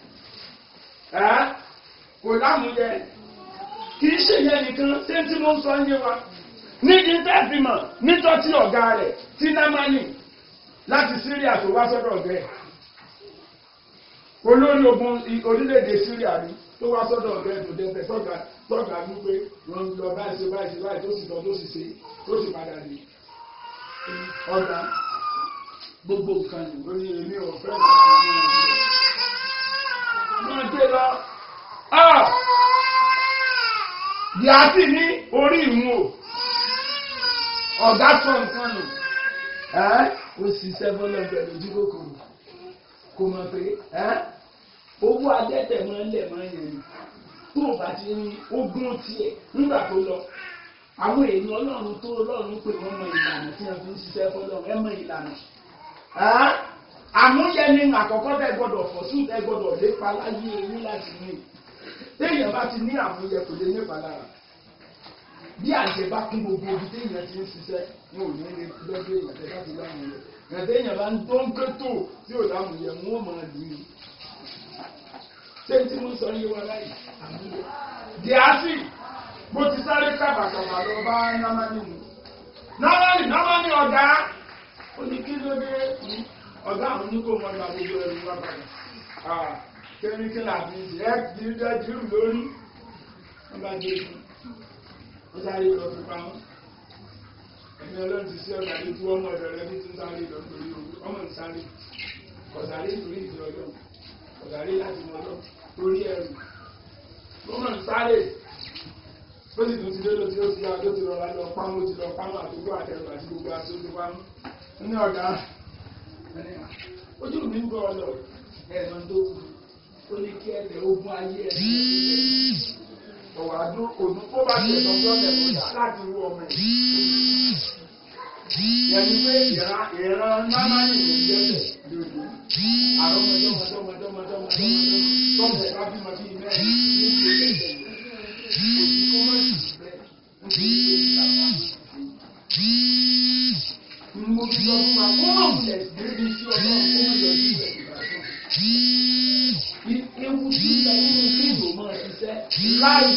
Speaker 1: ẹ kò lámúyẹ kì í ṣe yẹn nìkan ṣé tí mo ń sọ ń yé wa ní ìtẹ́fìmọ̀ nítọ́tí ọ̀gá rẹ̀ tí námánì láti Síríà tó wá sọ́dọ̀ ọ̀gá ẹ̀ olórí ogun orílẹ̀-èdè Syria ni tó wá sọ́dọ̀ ọ̀rẹ́ tó dẹ́fẹ̀ tọ́gà tọ́gà ní pé wọ́n ń lọ báyìí ṣe báyìí ṣe báyìí tó sì lọ tó sì ṣe tó sì padà dé ọ̀gá gbogbo nǹkan ní ó ní èmi ò fẹ́ máa gbé lọ. Yàtì ní orí ìmú o ọ̀gá sọ nǹkan nù ó sì sẹ́fọ́lọ́ pẹ̀lú ojú kòkòrò kò mọ̀ pé owó adẹ́tẹ̀ máa ń lẹ̀ máa ń yẹn ni tó o bá ti rí ogún tiẹ̀ nígbà tó lọ àwọn èèyàn ọlọ́run tó ọlọ́run pé wọ́n mọ ìlànà tí wọ́n fi ń ṣiṣẹ́ fọlọ́run ẹ mọ ìlànà àmúyẹ ni àkọ́kọ́ tẹ gbọ́dọ̀ fọ̀sùn tẹ gbọ́dọ̀ lépa láyé eyín láti ní téèyàn bá ti ní àmúyẹ kò lè nípa lára bí àṣẹ bá kún gbogbo ibi téèyàn ti ń ṣiṣẹ́ wọn ò ní lè lọ́dọ̀ èèyàn tẹ bá ti láwọn yẹn ẹ̀dẹ́yìn bá ń tó ń kétò tí ò dáhùn yẹn wọ́n máa lù ú. ṣé tí mo sọ yé wa láyìí àbúrò. díásì mo ti sáré kábàkàbà lọ bá námánì mu námánì námánì ọ̀gá ó ní kí ló dé ọ̀gá àwọn oníkó wọn gba gbogbo ẹrù wá padà kẹ́míkì làbí ẹ jíjẹ jírù lórí wọn bá dé fún wọn sáré lọ fi pamọ́ ẹni ọlọ́run ti sí ọ̀gá ní tí wọ́n mọ̀ ọ̀dọ̀ rẹ bí tí ń sáré lọ torí ọmọ ń sáré kọ̀sáré torí ìdí ọlọ́run kọ̀sáré láti mọ ọlọ́run torí ẹrù ọmọ ń sáré ó sì tún ti dé lóti ó ti yá tó ti rọra lọ pamọ́ ti lọ pamọ́ àdúgbò àtẹrù àti gbogbo àti ojú pamọ́ ní ọ̀gá ojú mi ń bọ̀ ọ lọ ẹ̀rọ tó kù ó ní kí ẹ̀rẹ̀ ogun ayé ẹ̀ ọ̀wà dún òdún kó bá ti ẹ̀sọ́ tó ọ̀lẹ̀ mọ́ta láti wú ọmọ ẹ̀. yẹni pé ìran ìran náà yìí ń jẹ́lẹ̀ lòdù àwọn ọmọdéwọmọdéwọmọdéwọmọdéwọmọdé tọ́mọ̀ ẹ̀ bá bímọ bíi mẹ́rin ní ìlú ẹ̀sẹ̀ òsì kó mọ̀ sí bẹ́ẹ̀ ń fi ìwé ìkàwá. mo fi lọ fún wa kó mọ̀ wulẹ̀ débi sí ọlọ́run kó mọ̀ yọ sí ìwé ìgbà ewu tí ń bẹ nínú fíìmù máa ṣiṣẹ́ láì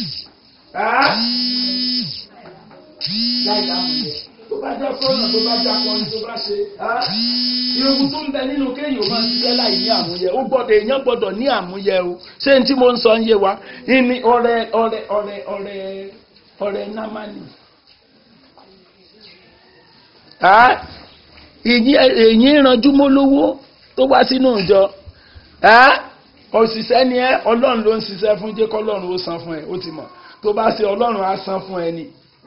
Speaker 1: láì dáhùn rẹ̀ tó bá jẹ́ fọ́nà tó bá jẹ́ akọni tó bá ṣe ewu tó ń bẹ nínú kéèyàn máa ṣiṣẹ́ láì ní àmúyẹ ó gbọ́dọ̀ èèyàn gbọ́dọ̀ ní àmúyẹ o ṣé n tí mo ń sọ ń yé wa ní ọ̀rẹ́ ọ̀rẹ́ ọ̀rẹ́ ọ̀rẹ́ ọ̀rẹ́ námánì èyí ìrànjú mólówó tó wá sínú ìjọ òṣìṣẹ́ ni ẹ́ ọlọ́run ló ń ṣiṣẹ́ fún jẹ́ kọ́lọ́run ó san fún ẹ ó ti mọ̀ tó bá ṣe ọlọ́run á san fún ẹ ni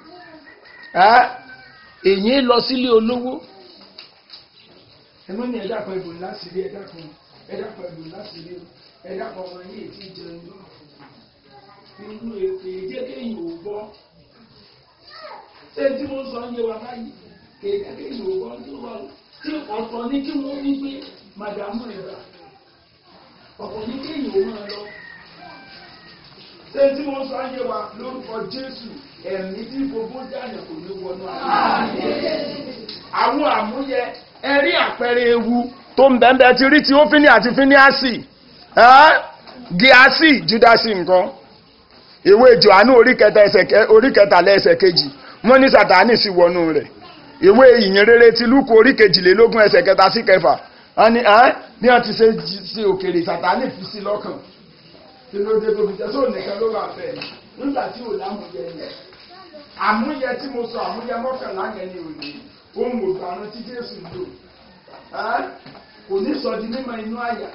Speaker 1: èyí lọ sílé olówó ẹ̀mọ́ ni ẹ̀dá kan ìbò láti rí ẹ̀dá kan ẹ̀dá kan ìbò láti rí ẹ̀dá kan ọmọ yìí ti jẹun nínú èké jẹ́ kéyìn ò gbọ́ ṣé tí mo sọ ń yé wa báyìí kéyìn kéyìn ò gbọ́ tó wà tí ọ̀tọ̀ ní kí wọ́n ní pé màdàmú ẹ̀dá ọ̀pọ̀ ní kéèyàn ó máa lọ. Ṣé tí wọ́n sọ ayé wa lórúkọ Jésù ẹ̀mí tí gbogbo jáde kò ní wọnú ayé. Àwọn àmúyẹ ẹ̀rí àpẹẹrẹ ewu tó ń bẹ̀ẹ̀ ti rí ti ófíní àti fíníàsì. Gíásì Júdásì nǹkan. Ìwé Jòhánù orí kẹtàlá ẹsẹ̀ kejì. Wọ́n ní Sàtánì sì wọnú rẹ̀. Ìwé ìyìn rere ti Lúkù orí kejìlélógún ẹsẹ̀ kẹta sí kẹfà wọ́n ní ẹ́ ní wọ́n ti ṣe ṣe òkèrè sàtánì fi sí lọ́kàn tí ló dé tóbi jẹ́ tó nìkan ló wà fẹ́ nígbà tí ò lámúyẹ yẹn àmúyẹ tí mo sọ àmúyẹ mọ́kànlá yẹn ni ò ní ohun ògbàrún tí Jésù lò ẹ́ kò ní sọ di mímọ́ inú àyà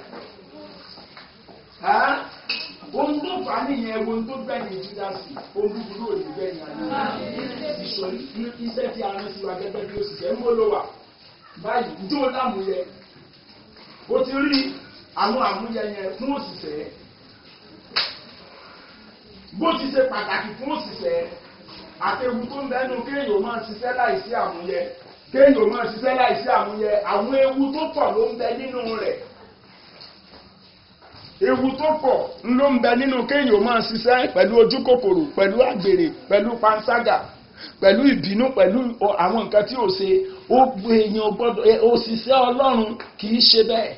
Speaker 1: ẹ́ ohun tó fà á nìyẹn ohun tó gbẹ̀yìn Júdásì ohun búburú ò ní gbẹ̀yìn àná ìsọ̀rí iṣẹ́ tí a rán sí wa gẹ́gẹ́ bí òṣìṣẹ́ ń bó ló wà báyìí ǹjẹ́ ó lámúyẹ ó ti rí àwọn àmúyẹ yẹn fún òṣìṣẹ́ bó ti ṣe pàtàkì fún òṣìṣẹ́ àtẹ̀wù tó ń bẹ́nu kéèyàn máa ṣiṣẹ́ láìsí àmúyẹ kéèyàn máa ṣiṣẹ́ láìsí àmúyẹ àwọn ewu tó pọ̀ ló ń bẹ nínú rẹ̀ ewu tó pọ̀ ló ń bẹ nínú kéèyàn máa ṣiṣẹ́ pẹ̀lú ojú kòkòrò pẹ̀lú àgbèrè pẹ̀lú panṣágà pẹ̀lú ìbínú pẹ̀lú àwọn nǹkan tí ò ṣe ó èèyàn gbọ́dọ̀ òṣìṣẹ́ ọlọ́run kì í ṣe bẹ́ẹ̀.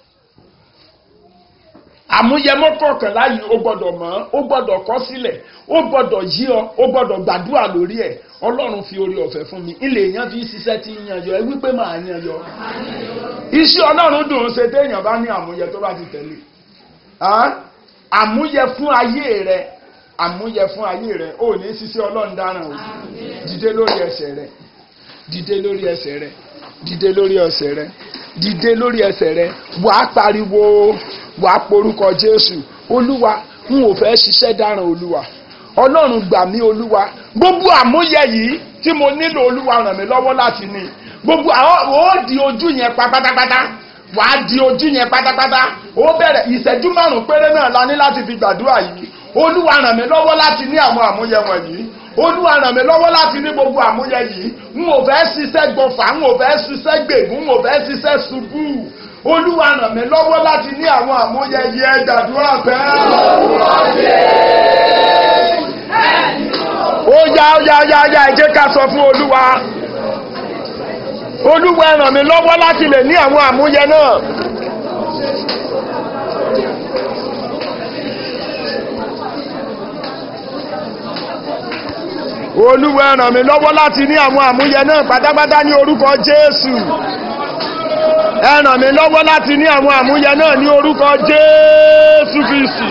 Speaker 1: àmúyẹmọ́ kọ̀ọ̀kànlá yìí ó gbọ́dọ̀ mọ̀ ó gbọ́dọ̀ kọ́ sílẹ̀ ó gbọ́dọ̀ yí ọ ó gbọ́dọ̀ gbàdúrà lórí ẹ̀ ọlọ́run fi orí ọ̀fẹ́ fún mi ilé èèyàn fi ṣiṣẹ́ tí yan yọ ẹ wípé màá yan yọ. iṣẹ́ ọlọ́run dùn ún ṣe téèyàn bá ní àmúyẹ tó bá ti tẹ̀lé àmúyẹ fún ayé rẹ àmúyẹ fún ayé rẹ ò ní ṣiṣẹ́ ọlọ́run dáràn o dìde lórí ẹsẹ̀ rẹ dìde lórí ẹsẹ̀ rẹ dìde lórí ẹsẹ̀ rẹ dìde lórí ẹsẹ̀ rẹ wàá pariwo wàá porúkọ Jésù olúwa n ò fẹ́ ṣiṣẹ́ dáràn olúwa ọlọ́run gbà mí olúwa gbogbo àmúyẹ yìí tí mo nílò olúwa ràn mí lọ́wọ́ láti ní gbogbo àwọn ó di ojú yẹn pa pátápátá wàá di ojú yẹn pátápátá ó bẹ̀rẹ̀ ìṣẹ́jú márùn-ún péré náà la ní láti fi gbàdúrà yìí olúwa ràn mí lọ́wọ́ láti ní àwọn àmúyẹ wọ̀nyí olúwa ràn mí lọ́wọ́ láti ní gbogbo àmúyẹ yìí n ò fẹ́ ṣiṣẹ́ gbọ̀fà n ò fẹ́ ṣiṣẹ́ gbègún n ò fẹ́ ṣiṣẹ́ ṣubú olúwa ràn mí lọ́wọ́ láti ní àwọn àmúyẹ yìí ẹ gbàdúrà bẹ́ẹ̀. ó yá ó yá yá yá ẹ jẹ́ ká sọ fún olúwa olúwa ràn mí lọ́wọ́ láti lè ní àwọn àmúyẹ náà. olúwa ẹ ràn mí lọ́wọ́ láti ní àwọn àmúyẹ náà pátápátá ní orúkọ jésù ẹ ràn mí lọ́wọ́ láti ní àwọn àmúyẹ náà ní orúkọ jésù kristi